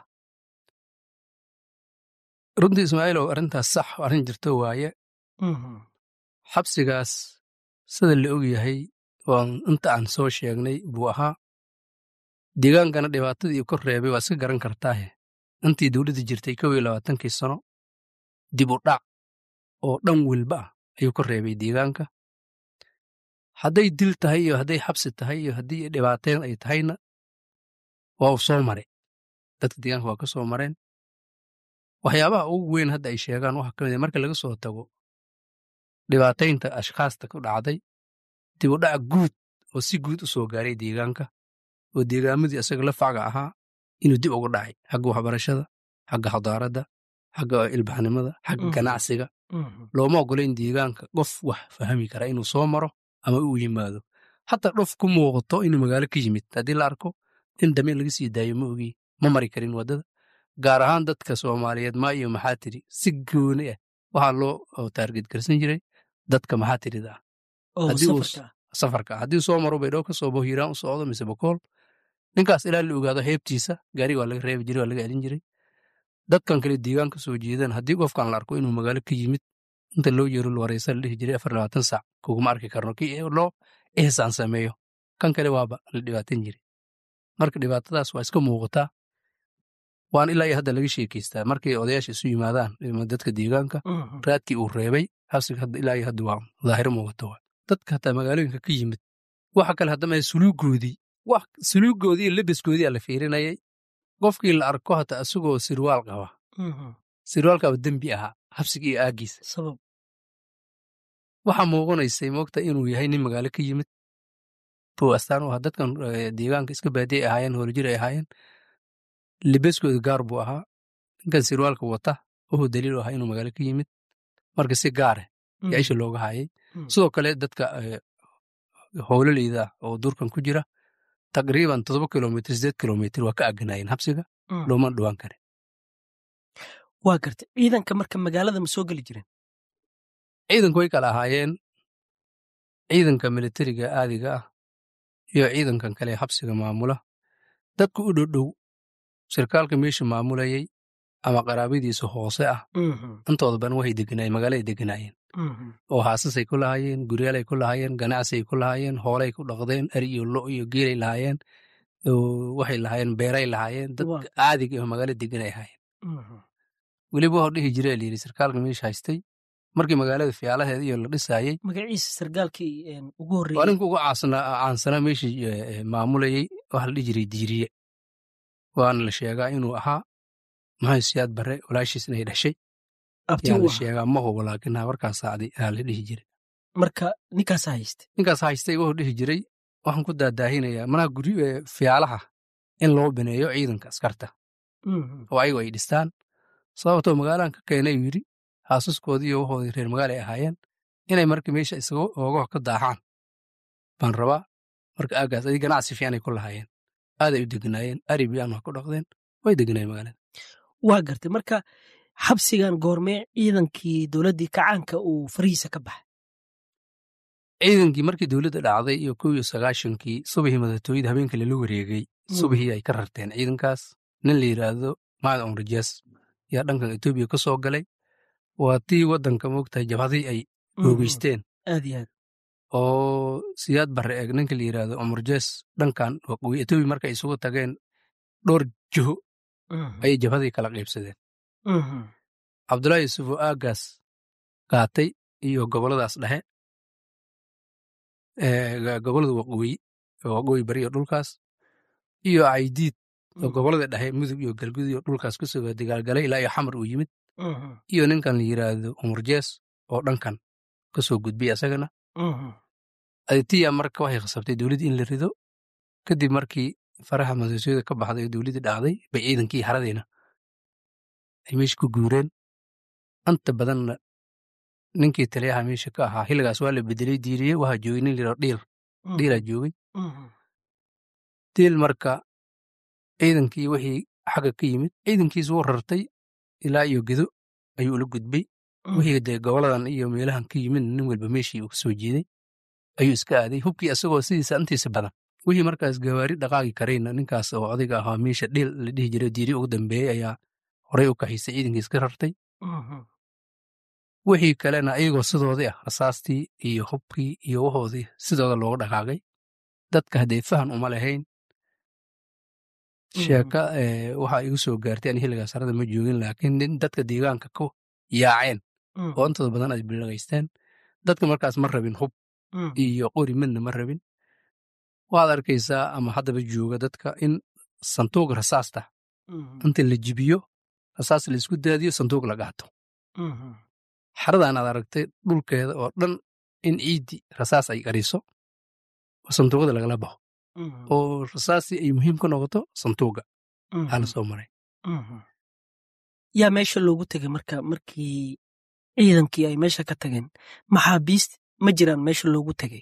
runtii ismaaciilow arrintaas sax arrin jirto waaye xabsigaas sida la og yahay waan inta aan soo sheegnay buu ahaa deegaankana dhibaatadii kor reebay waa iska garan kartaahe intii dowladda jirtay kow iyo labaatankii sano dib u dhac oo dhan welba ah ayuu kor reebay deegaanka hadday dil tahay iyo hadday xabsi tahay iyo haddii dhibaateen ay tahayna waa uu soo maray dadka deegaanka waa ka soo mareen waxyaabaha ugu weyn hadda ay sheegaan waxaa ka mid ah marka laga soo tago dhibaataynta ashkhaasta ku dhacday dib u dhac guud oo si guud u soo gaaray deegaanka oo deegaamadii isaga la facga ahaa inuu dib ugu dhacay xagga waxbarashada xagga xadaaradda xagga ilbaxnimada xagga ganacsiga looma ogolayn deegaanka qof wax fahmi kara inuu soo maro ama uu yimaado hataa dhof ku muuqato inuu magaalo ka yimid haddii la arko in dameen laga sii daayo ma ogi ma mari karin waddada gaar ahaan dadka soomaaliyeed maa iyo maxaa tiri si gooni ah waxaa loo taarget garsan jiray dadka maxaa tirida ah safarka haddii soo maro baydhabo ka soo bao hiiraan u socdo mise bokool ninkaas ilaa la ogaado heebtiisa gaariga waa laga reebi jiray waa laga celin jiray dadkan kale deegaan ka soo jeedaan haddii qofkan la arko inuu magaalo ka yimid inta loo yeero wareysa la dhihi jiray afar labaatan sac kuguma arki karno kii loo ihsaan sameeyo kan kale waaba la dhibaatan jiray marka dhibaatadaas waa iska muuqataa waan ilaa iyo hadda laga sheekeystaa markay odayaasha isu yimaadaan dadka deegaanka raadkii uu reebay xabsiga ilaa iyo hadda waa daahiro muuqata waa dadka hataa magaalooyinka ka yimid waxa kale haddama suluugoodii wax suluugoodii iyo lebeskoodii aa la fiirinayay qofkii la arko hataa isagoo sirwaal qaba sirwaalkaaba dembi ahaa xabsiga iyo aagiisa waxaa muuqanaysay moogta inuu yahay nin magaalo ka yimid buu astaan u ahaa dadkan deegaanka iska baadiye ahaayeen hoolajir ay ahaayeen libeskooda gaar buu ahaa ninkan sirwaalka wata wuxuu daliil u ahaa inuu magaalo ka yimid marka si gaare yaa isha looga hayay sidoo kale dadka howlaleyda oo durkan ku jira taqriiban toddoba kilomitr sideed kilomitr waa ka aganaayeen habsiga looma dhowaan karin waa garta ciidanka marka magaalada ma soo geli jireen ciidanku way kala ahaayeen ciidanka militariga aadiga ah iyo ciidankan kale habsiga maamula dadku u dhowdhow sarkaalka meesha maamulayay ama qaraabadiisa hoose ah intooda badan waxay deganaayeen magaaladay deganaayeen oo haasasay ku lahaayeen guryaalay ku lahaayeen ganacsiay ku lahaayeen hoolay ku dhaqdeen ari iyo lo iyo geelay lahaayeen waxay lahaayeen beeray lahaayeen dad caadiga oo magaala deganay ahaayeen weliba waxuu dhihi jiray layidhi sarkaalka meesha haystay markii magaalada fiyaalaheeda iyo la dhisaayey magaciisa sarkaalkii ugu horreeyey waa ninka ugu caansanaa meeshii maamulayey waxa la dhihi jiray diiriye waana la sheegaa inuu ahaa maxay siyaad barre walaashiis inay dhashay yaa la sheegaa ma hubo laakiin habarkaas saacdi aa la dhihi jiray marka ninkaas haystay ninkaas haystay wuxuu dhihi jiray waxaan ku daadaahinayaa manaha guri fiyaalaha in loo bineeyo ciidanka askarta oo ayagu ay dhistaan sababtoo magaalaan ka keenay yidhi haasaskoodii iyo waxoodii reer magaala ay ahaayeen inay marka meesha isaga oogaho ka daaxaan baan rabaa marka aagaas adi ganacsi fiicanay ku lahaayeen aaday u deganaayeen aribiyan waa ku dhaqdeen way deganaayeen magaalada waa gartay marka xabsigan goormee ciidankii dowladdii kacaanka uu farihiisa ka baxay ciidankii markii dowladda dhacday iyo kow iyo sagaashankii subixii madatooyada habeenka lala wareegay subixii ay ka rarteen ciidankaas nin la yidhaahdo maad omrajas yaa dhankan etoobiya ka soo galay waa tii waddanka moogtahay jabhadii ay oogeysteen aad iyo aad oo siyaad barre eeg ninka la yidhaahdo omrajes dhankan waqooyi etoobiya markay isugu tageen dhowr jiho ayay jabhadii kala qaybsadeen cabdullaahi yuusuf oo aaggaas qaatay iyo gobolladaas dhexe gobollada waqooyi waqooyi bari iyo dhulkaas iyo caydiid oo gobollada dhexe mudug iyo galgud iyo dhulkaas ku soo dagaalgalay ilaa iyo xamar uu yimid iyo ninkan la yidhaahdo umurjees oo dhankan ka soo gudbay asagana aditiya marka waxay khasabtay dowladdii in la rido kadib markii faraha madaxtooyada ka baxday oo dowladdii dhacday bay ciidankii haradeena ay meesha ku guureen anta badanna ninkii taliyaha meesha ka ahaa xilligaas waa la bedelay diiriye waxaa joogay nin liro dhiil dhiilaa joogay diil marka ciidankii wixii xagga ka yimid ciidankiis wuu rartay ilaa iyo gedo ayuu ula gudbay wixii dee goboladan iyo meelahan ka yimid nin walba meeshii uu ka soo jeeday ayuu iska aaday hubkii asagoo sidiisa antiisa badan wixii markaas gawaari dhaqaaqi karayna ninkaas oo odayga ahaa meesha dhiil la dhihi jiray diiri ugu dambeeyey ayaa horey u kaxaysay ciidankii iska rartay wixii kalena ayagoo sidoodii ah rasaastii iyo hubkii iyo wahoodii sidooda looga dhaqaaqay dadka haddee fahan uma lahayn sheeka waxaa igu soo gaartay ani xilligaas harada ma joogin laakiin dadka deegaanka ku yaaceen oo intooda badan ay bilagaysteen dadka markaas ma rabin hub iyo qori midna ma rabin waxaad arkaysaa ama haddaba jooga dadka in sanduuq rasaasta inta la jibiyo rasaas la isku daadiyo sanduuq la qaato xaradan aad aragtay dhulkeeda oo dhan in ciiddi rasaas ay qariso oo sanduuqda lagala baxo oo rasaastii ay muhiim ka noqoto sanduuqa aa la soo maray yaa meesha loogu tegay marka markii ciidankii ay meesha ka tageen maxaabiist ma jiraan meesha loogu tegay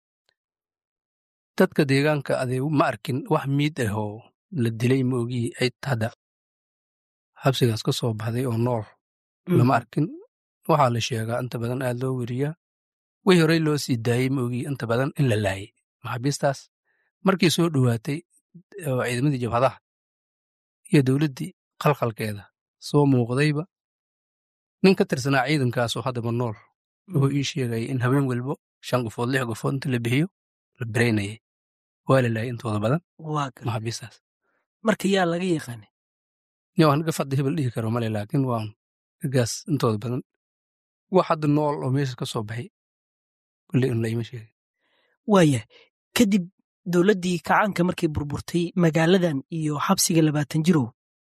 dadka deegaanka adee ma arkin wax miid ah oo la dilay ma ogii cid hadda xabsigaas ka soo baxday oo nool lama arkin waxaa la sheegaa inta badan aad loo weriyaa wixii horey loo sii daayey ma ogii inta badan in la laayay maxaabiistaas markii soo dhowaatay oo ciidamadii jabhadaha iyo dowladdii qalqalkeeda soo muuqdayba nin ka tirsanaa ciidankaasoo haddaba nool wuxuu ii sheegaya in habeen walbo shan qofood lix qofood inta la bixiyo la beraynayay waa la laayay intooda badan waa gar maxaabiistaas marka yaa laga yaqaanay ya waan gafadda hebel dhihi karo male laakiin waan gaas intooda badan wax hadda nool oo meesha ka soo baxay kulley un laima sheegay waaya kadib dowladdii kacaanka markay burburtay magaaladan iyo xabsiga labaatan jirow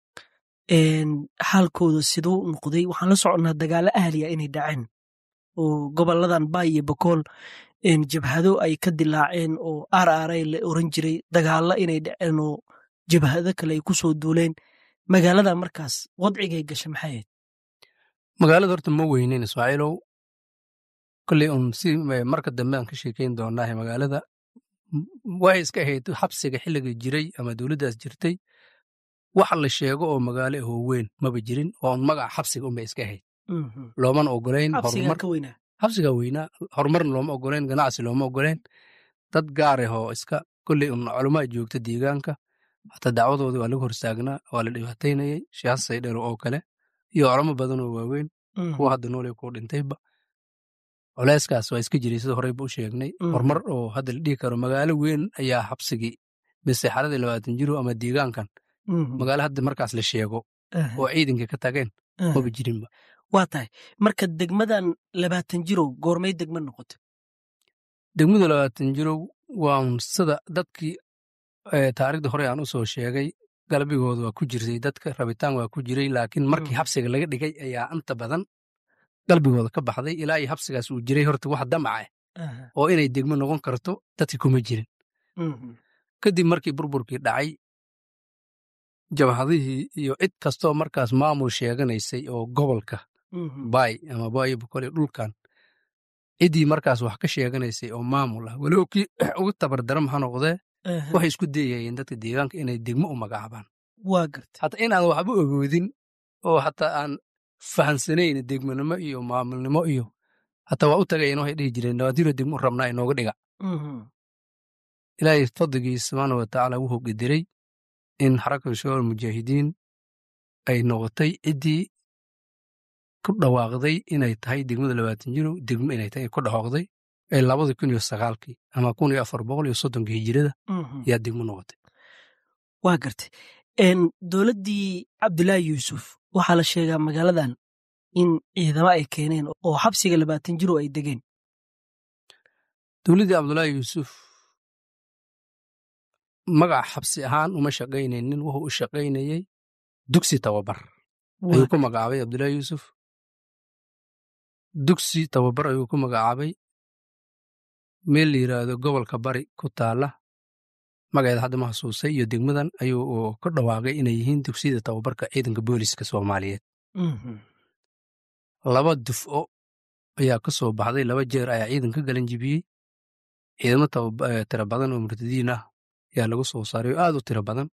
xaalkooda siduu noqday waxaan la soconnaa dagaalo ahliya inay dhaceen oo goboladan baay iyo bakool jabhado ay ka dilaaceen oo aaraaray la oran jiray dagaalo inay dhaceen oo jabhado kale ay ku soo duuleen magaalada markaas wadcigay gasha maxay ahayd magaalada horta ma weyneyn ismaaciilow kolley un si marka dambe aan ka sheekayn doonaahe magaalada waxay iska ahayd xabsiga xilliga jiray ama dowladdaas jirtay waxa la sheego oo magaalo ahoo weyn maba jirin oo un magaca xabsiga unbay iska ahayd loomana ogolayn xabsigaa ka weynaa xabsigaa weynaa horumarna looma ogoleen ganacsi looma ogoleen dad gaar ah oo iska kolley un culamaa joogta deegaanka hataa dacwadoodii waa laga horstaagnaa waa la dhibaataynayay sheekh saydhero oo kale iyo culamo badan oo waaweyn kuwa hadda noole kuu dhintayba culeyskaas waa iska jiray sida horeyba u sheegnay horumar oo hadda la dhihi karo magaalo weyn ayaa xabsigii mise xaradii labaatan jiro ama deegaankan magaalo hadda markaas la sheego oo ciidankii ka tageen maba jirinba waa tahay marka degmadan labaatan jirow goormay degma noqotay degmada labaatan jirow waa sida dadkii taarikhda hore aan u soo sheegay galbigooda waa ku jirtay dadka rabitaan waa ku jiray laakiin markii xabsiga laga dhigay ayaa inta badan galbigooda ka baxday ilaa iyo xabsigaas uu jiray horta wax damaca ah oo inay degmo noqon karto dadkii kuma jirin kadib markii burburkii dhacay jabhadihii iyo cid kastoo markaas maamul sheeganaysay oo gobolka baay ama baayo bokole dhulkan ciddii markaas wax ka sheeganaysay oo maamul ah walow kii ugu tabardaran ha noqdee waxay isku dayayeen dadka deegaanka inay degmo u magacaabaan waa garta hataa inaan waxba ogoodin oo hataa aan fahansanayn degmonimo iyo maamulnimo iyo hataa waa u tagayeen waxay dhihi jireen nawaadiro degmo rabnaa inooga dhiga ilaahay fadligii subxaana watacaala wuxuu gediray in xarakatu shabaab mujaahidiin ay noqotay ciddii ku dhawaaqday inay tahay degmada labaatan jiro degmo inay tahay ku dhawaaqday ee labada kun iyo sagaalkii ama kun iyo afar boqol iyo soddonkii hijirada yaa degmo noqotay waa gartay dowladdii cabdulaahi yuusuf waxaa la sheegaa magaaladan in ciidamo ay keeneen oo xabsiga labaatan jiro ay degeen dowladdii cabdulaahi yuusuf magac xabsi ahaan uma shaqaynaynin wuxuu u shaqaynayey dugsi tababar ayuu ku magacaabay cabdulaahi yuusuf dugsi tababar ayuu ku magacaabay meel la yidhaahdo gobolka bari ku taala magaceeda hadda ma xasuusay iyo degmadan ayuu ka dhawaaqay inay yihiin dugsiyada tababarka ciidanka booliska soomaaliyeed laba dufco ayaa ka soo baxday laba jeer ayaa ciidan ka galan jibiyey ciidamo tiro badan oo murtadiin ah ayaa lagu soo saaray oo aad u tiro badan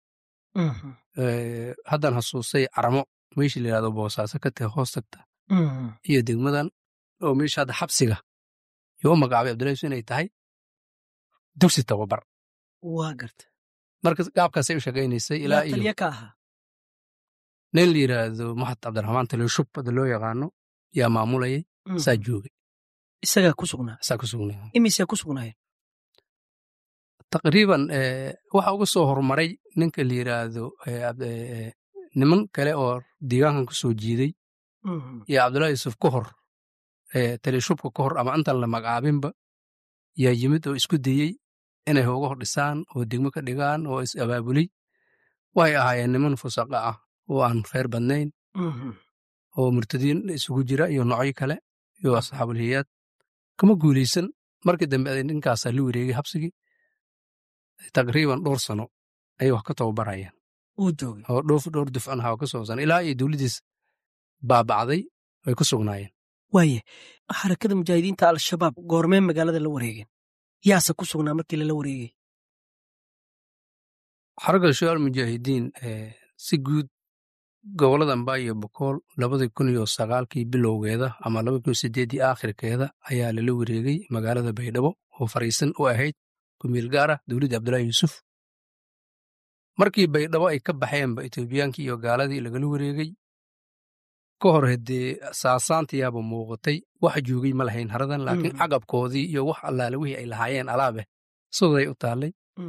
haddaan xasuusay caramo meeshii la yidhahdo boosaaso ka tahay hoos tagta iyo degmadan oo meesha hadda xabsiga iyo u magacaabay abdullahi yusuf inay tahay dugsi tababar waa garta marka gaabkaasay u shaqaynaysay ilaa iyo taliya ka ahaa nin la yidhaahdo maxad cabdiraxmaan talishub hadda loo yaqaano yaa maamulayay saa joogay isagaa ku sugnaa saa ku sugnaa imisee ku sugnaayeen taqriiban waxa uga soo horumaray ninka la yidhaahdo niman kale oo deegaankan ku soo jiiday iyo cabdullahi yuusuf ka hor talishubka ka hor ama intaan la magacaabinba yaa yimid oo isku dayey inay hooga hor dhisaan oo degmo ka dhigaan oo is abaabulay waxay ahaayeen niman fusaqa ah oo aan khayr badnayn oo murtadiin isugu jira iyo noocyo kale iyo asxaabulhiyaad kama guulaysan markii dambe aday ninkaasaa la wareegay habsigii taqriiban dhowr sano ayay wax ka tababarayaan uu joogay oo dhoof dhowr dufcan ahaa oo ka soobsan ilaa iyo dowladdiis baabacday way ku sugnaayeen waaye xarakada mujaahidiinta al-shabaab goormee magaalada la wareegeen yaase ku sugnaa markii lala wareegay xaragga shabaal mujaahidiin si guud gobollada ambaa iyo bokool labadii kun iyo sagaalkii bilowgeeda ama labadii kun sideeddii aakhirkeeda ayaa lala wareegay magaalada baydhabo oo fariisan u ahayd kumiil gaar ah dowladdii abdullaahi yuusuf markii baydhabo ay ka baxeenba etoobiyaankii iyo gaaladii lagala wareegay ka hor haddee saasaantiyaaba muuqatay wax joogay ma lahayn haradan laakiin caqabkoodii iyo wax allaale wixii ay lahaayeen alaabeh siday u taallay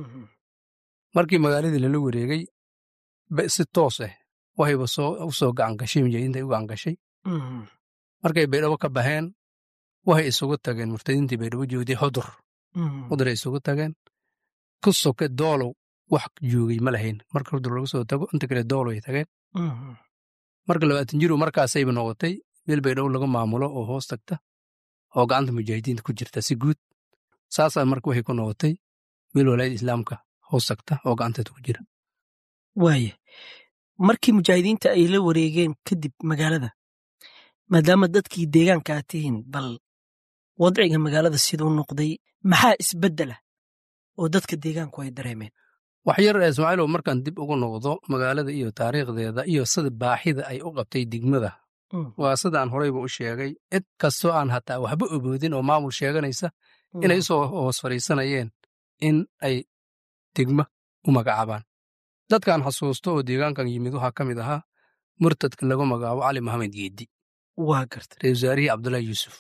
markii magaaladii lala wareegay si toos ah waxayba u soo gacan gashay mujaahidiinta u gacan gashay markay baydhabo ka baxeen waxay isugu tageen murtadiintii baydhabo joogday xudur xudur ay isugu tageen ku soke doolow wax joogay ma lahayn marka xudur laga soo tago inta kale doolow ay tageen marka labaatan jiru markaasayba noqotay meel baydhabo laga maamulo oo hoos tagta oo gacanta mujaahidiinta ku jirta si guud saasaa marka waxay ku noqotay meel walaayada islaamka hoos tagta oo gacanteeda ku jira waaye markii mujaahidiinta ay la wareegeen kadib magaalada maadaama dadkii deegaanka aad tihiin bal wadciga magaalada siduu noqday maxaa isbeddela oo dadka deegaanku ay dareemeen wax yar ismaaciilow markaan dib ugu noqdo magaalada iyo taariikhdeeda iyo sida baaxida ay u qabtay degmada waa sidaan horeyba u sheegay cid kastoo aan hataa waxba oboodin oo maamul sheeganaysa inay usoo hoos fadhiisanayeen in ay degma u magacaabaan dadkan xasuusto oo deegaankan yimid waxaa ka mid ahaa murtadka lagu magacaabo cali maxamed geeddi waa garta reer wasaarihii cabdullaahi yuusuf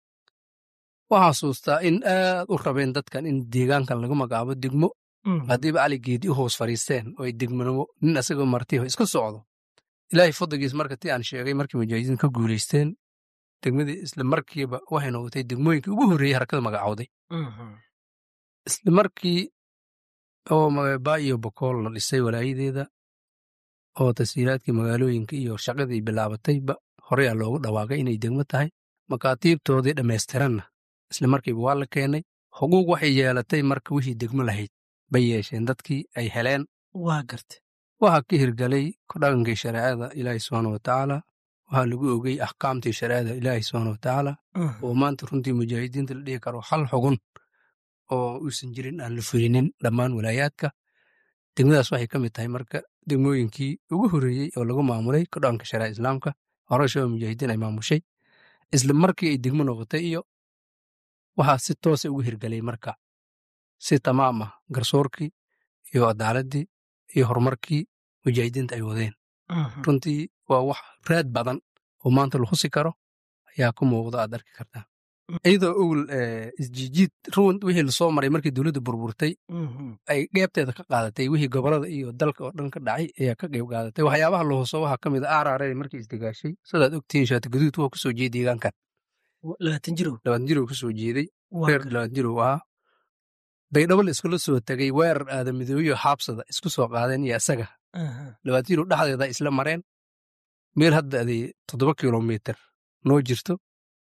waxaa xasuustaa in aad u rabeen dadkan in deegaankan lagu magacaabo degmo haddiiba cali geedi u hoos fadhiisteen oo ay degmanimo nin asagoo martiho iska socdo ilaahay fadligiis marka ti aan sheegay markii mujaahidiin ka guulaysteen degmadii isla markiiba waxay noqotay degmooyinkii ugu horreeyey harakada magacowday isla markii oo baa iyo bokool la dhisay walaayadeeda oo tashiilaadkii magaalooyinka iyo shaqadii bilaabatayba horeyaa loogu dhawaaqay inay degmo tahay makaatiibtoodii dhammaystiranna isla markiiba waa la keenay xuquuq waxay yeelatay marka wixii degmo lahayd bay yeesheen dadkii ay heleen waa garta waxaa ka hirgalay dhaqankii shareecada ilaahi subxaana wa tacaala waxaa lagu ogey axkaamtii shareecada ilaahi subxaana wa tacaala oo maanta runtii mujaahidiinta la dhihi karo hal xugun oo uusan jirin aan la fulinin dhammaan walaayaadka degmadaas waxay ka mid tahay marka degmooyinkii ugu horreeyey oo lagu maamulay ka dhaqanka shareeca islaamka horeshaba mujaahidiin ay maamushay isla markii ay degmo noqotay iyo waxaa si toosa ugu hirgalay marka si tamaam ah garsoorkii iyo cadaaladii iyo horumarkii mujaahidiinta ay wadeen runtii waa wax raad badan oo maanta la husi karo ayaa ku muuqda aad arki kartaa iyadoo owel isjiijiid ruun wixii lasoo maray markii dowladda burburtay ay qeybteeda ka qaadatay wixii gobolada iyo dalka oo dhan ka dhacay ayaa ka qeyb qaadatay waxyaabaha la huso waxaa ka mid a aaraare markii isdegaashay sidaad ogtihiin shaati gaduud wuxuu kasoo jeeday deegaankan labaatan jirow labaatan jirow kasoo jeeday reer labaatan jirow ahaa baydhabo la iskula soo tegay weerar aadamidooyo xaabsada isku soo qaadeen iyo isaga labaatan jirow dhexdeeda isla mareen meel hadda aday toddoba kilomitir noo jirto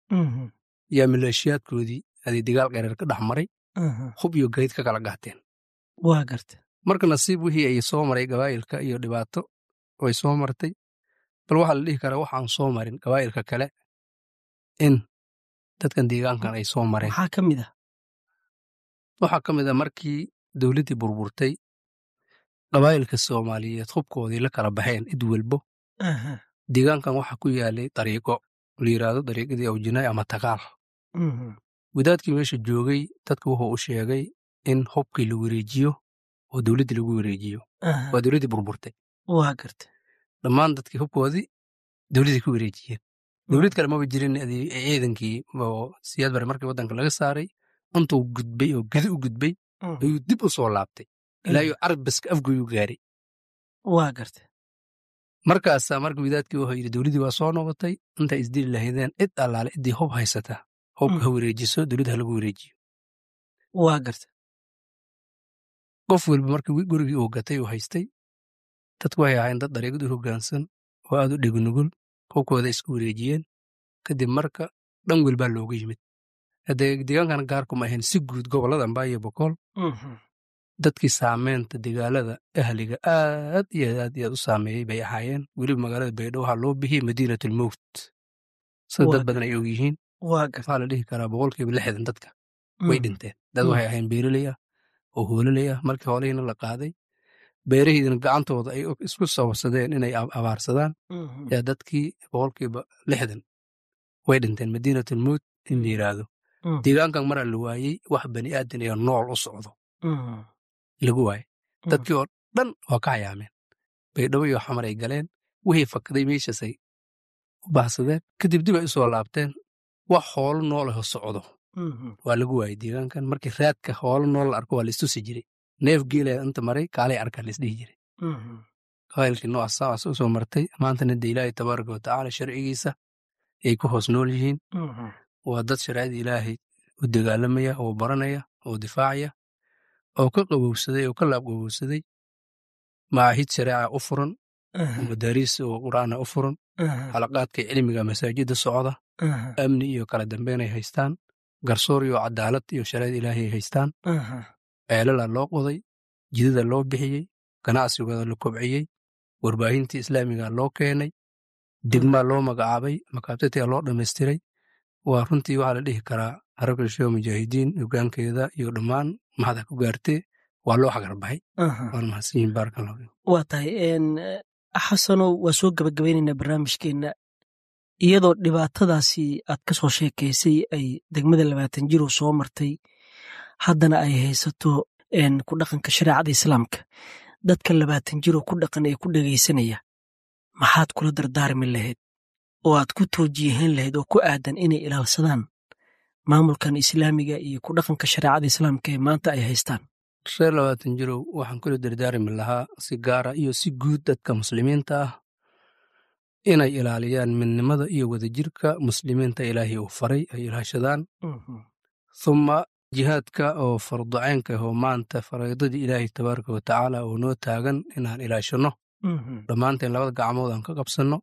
yaa maleeshiyaadkoodii aday dagaal qareer ka dhex maray hub iyo gayd ka kala gaateen waa garta marka nasiib wixii ay soo maray gabaa'ilka iyo dhibaato way soo martay bal waxaa la dhihi karaa waxaan soo marin gabaa'ilka kale in dadkan deegaankan ay soo mareen maxaa ka mid ah waxaa ka mid a markii dowladdii burburtay qabaa'ilka soomaaliyeed hubkoodii la kala baxeen id welbo deegaankan waxaa ku yaalay dariiqo la yidhaahdo dariiqadii awjinaay ama tagaal wadaadkii meesha joogay dadka wuxuu u sheegay in hubkii la wareejiyo oo dowladdii lagu wareejiyo waa dowladdii burburtay waa garta dhammaan dadkii hubkoodii dowladdii ku wareejiyeen dowlad kale maba jirin ciidankii oo siyaad bare markii waddanka laga saaray intuu gudbay oo gedi u gudbay ayuu dib u soo laabtay ilaa iyo carbaska afgoyu gaaray waa garta markaasaa marka wadaadkii wuxuu yidhi dowladdii waa soo noqotay intay isdili lahaydeen cid allaale ciddii hub haysataa hubka ha wareejiso dowladda ha lagu wareejiyo waa garta qof walba markii gurigii uu gatay uu haystay dadku waxay ahayn dad dariiqad u hoggaansan oo aad u dhegnugul hubkooda isku wareejiyeen kadib marka dhan welbaa looga yimid haddee deegaankan gaarkuma ahayn si guud gobollada ambaa iyo bokool dadkii saameynta dagaalada ahliga aad iyo aad iyo aad u saameeyey bay ahaayeen weliba magaalada baydhabo waxaa loo bixiyey madiinatulmowt sida dad badan ay og yihiin waxaa la dhihi karaa boqolkiiba lixdan dadka way dhinteen dad waxay ahayn beereley ah oo hoololey ah markii hoolihiina la qaaday beerahiidina gacantooda ay isku sababsadeen inay abaarsadaan yaa dadkii boqolkiiba lixdan way dhinteen madiinatulmowt in la yidhaahdo deegaankan maraa la waayey wax bani aadan iyo nool u socdo lagu waayey dadkii oo dhan waa ka hayaameen baydhabo iyo xamar ay galeen wixii fakday meeshaasay u baxsadeen kadib dib ay u soo laabteen wax hoolo noolaho socdo waa lagu waayey deegaankan markii raadka hoolo nool la arko waa la istusi jiray neef geelaya inta maray kaalay arkaa la isdhihi jiray qabaylkii noocaas u soo martay maantana de ilaahay tabaaraka wa tacaala sharcigiisa ay ku hoos nool yihiin waa dad shareecada ilaahay u dagaalamaya oo baranaya oo difaacaya oo ka qabowsaday oo ka laab qabowsaday macaahid shareeca u furan madaariis oo qur'aana u furan xalaqaadka cilmiga masaajidda socda amni iyo kala dambeyn ay haystaan garsoor iyo cadaalad iyo shareecada ilaahay ay haystaan ceelala loo qoday jidada loo bixiyey ganacsigooda la kobciyey warbaahintii islaamiga loo keenay degmaa loo magacaabay makaabtatia loo dhammaystiray waa runtii waxaa la dhihi karaa harabka sheo mujaahidiin hogaankeeda iyo dhammaan maxada ku gaartee waa loo xagarbaxay waana mahadsanyihin baarakallahu waa tahay xasanow waa soo gabagabaynaynaa barnaamijkeenna iyadoo dhibaatadaasi aad ka soo sheekaysay ay degmada labaatan jirow soo martay haddana ay haysato ku dhaqanka shareecada islaamka dadka labaatan jirow ku dhaqan ee ku dhegaysanaya maxaad kula dardaarmi lahayd oo aad ku toojiyahan lahayd oo ku aadan inay ilaalsadaan maamulkan islaamiga iyo ku dhaqanka shareecada islaamka ee maanta ay haystaan reer labaatan jirow waxaan kula dardaarmi lahaa si gaara iyo si guud dadka muslimiinta ah inay ilaaliyaan midnimada iyo wadajirka muslimiinta ilaahay uu faray ay ilaashadaan thumma jihaadka oo farducaynka ahoo maanta faraydadii ilaahay tabaaraka wa tacaala oo noo taagan inaan ilaashanno dhammaanteen labada gacmood aan ka qabsanno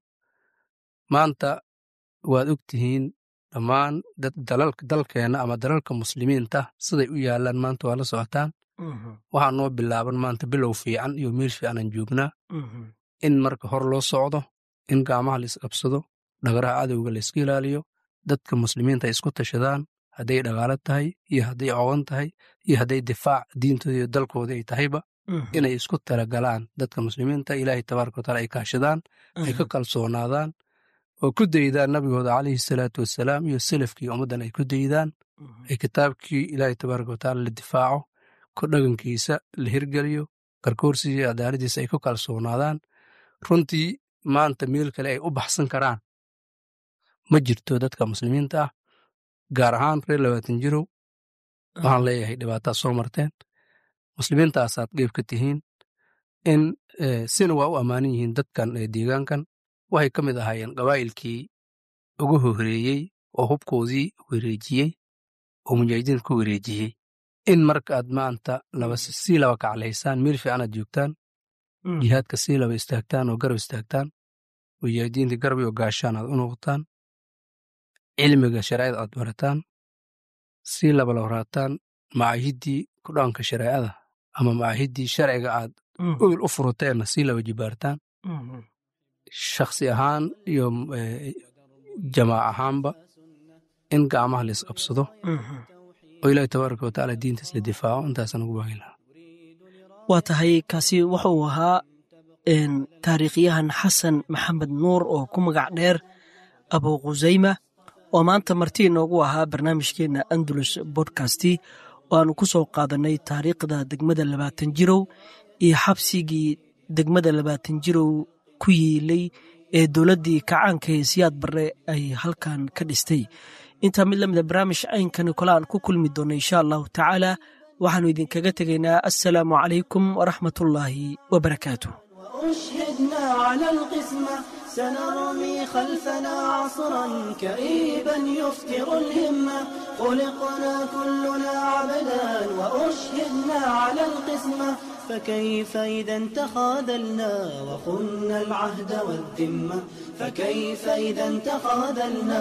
maanta waad og tihiin dhammaan dalkeenna ama dalalka muslimiinta siday u yaallaan maanta waa la socotaan waxaa noo bilaaban maanta bilow fiican iyo meel fiican aan joognaa in marka hor loo socdo in gacmaha la isqabsado dhagaraha cadowga la iska ilaaliyo dadka muslimiinta ay isku tashadaan hadday dhagaalo tahay iyo hadday cogan tahay iyo hadday difaac diintooda iyo dalkooda ay tahayba inay isku talagalaan dadka muslimiinta ilaahay tabaaraka wataala ay kaashadaan ay ka kalsoonaadaan oo ku daydaan nabigooda calayhi salaatu wasalaam iyo selafkii ummaddan ay ku daydaan ay kitaabkii ilaahay tabaaraka wataala la difaaco ku dhagankiisa la hirgeliyo garkoorsiisa iyo cadaaladiisa ay ku kalsoonaadaan runtii maanta meel kale ay u baxsan karaan ma jirto dadka muslimiinta ah gaar ahaan reer labaatan jirow waxaan leeyahay dhibaataad soo marteen muslimiintaasaad qeyb ka tihiin in sina waa u ammaanan yihiin dadkan deegaankan waxay ka mid ahaayeen qabaa'ilkii ugu horeeyey oo hubkoodii wareejiyey oo mujaahidiinta ku wareejiyey in marka aad maanta sii laba kaclaysaan meel fiican aad joogtaan jihaadka sii laba istaagtaan oo garab istaagtaan mujaahidiinta garab iyo gaashaan aad u noqotaan cilmiga shareecada aad barataan sii laba labaraataan macaahiddii ku dhaanka shareecada ama macaahiddii sharciga aad ogil u furuteenna sii laba jibaartaan shakhsi ahaan iyo jamaac ahaanba in gacmaha la isqabsado oo ilaahi tabaaraka watacaala diintaas la difaaco intaasaan ugu baagi lahaa waa tahay kaasi wuxa uu ahaa taariikhyahan xasan maxamed nuur oo ku magac dheer abu khusayma oo maanta marti inoogu ahaa barnaamijkeenna andalus bodkasti oo aanu ku soo qaadannay taariikhda degmada labaatan jirow iyo xabsigii degmada labaatan jirow ku yiilay ee dowladdii kacaanka ee siyaad barre ay halkan ka dhistay intaa mid lamida barnaamij aynkani kole aan ku kulmi doonno insha allahu tacaala waxaannu idinkaga tegaynaa assalaamu calaykum waraxmatullaahi wabarakaatu أشهدنا على القسمة سنرمي خلفنا عصرا كئيبا يفتر الهمة خلقنا كلنا عبدا وأشهدنا على القسمة فكيف إذا تخاذلنا وخنا العهد والذمة فكيف إذا تخاذلنا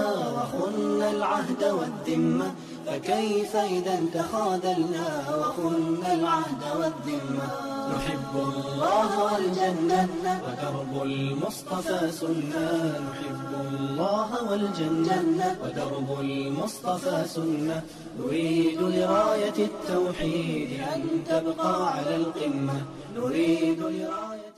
وخنا العهد والذمة فكيف إذا تخاذلنا وخنا العهد والذمة نحب الله والجنة ودرب المصطفى سنة نحب الله والجنة ودرب المصطفى سنة نريد لراية التوحيد أن تبقى على القمة نريد لراية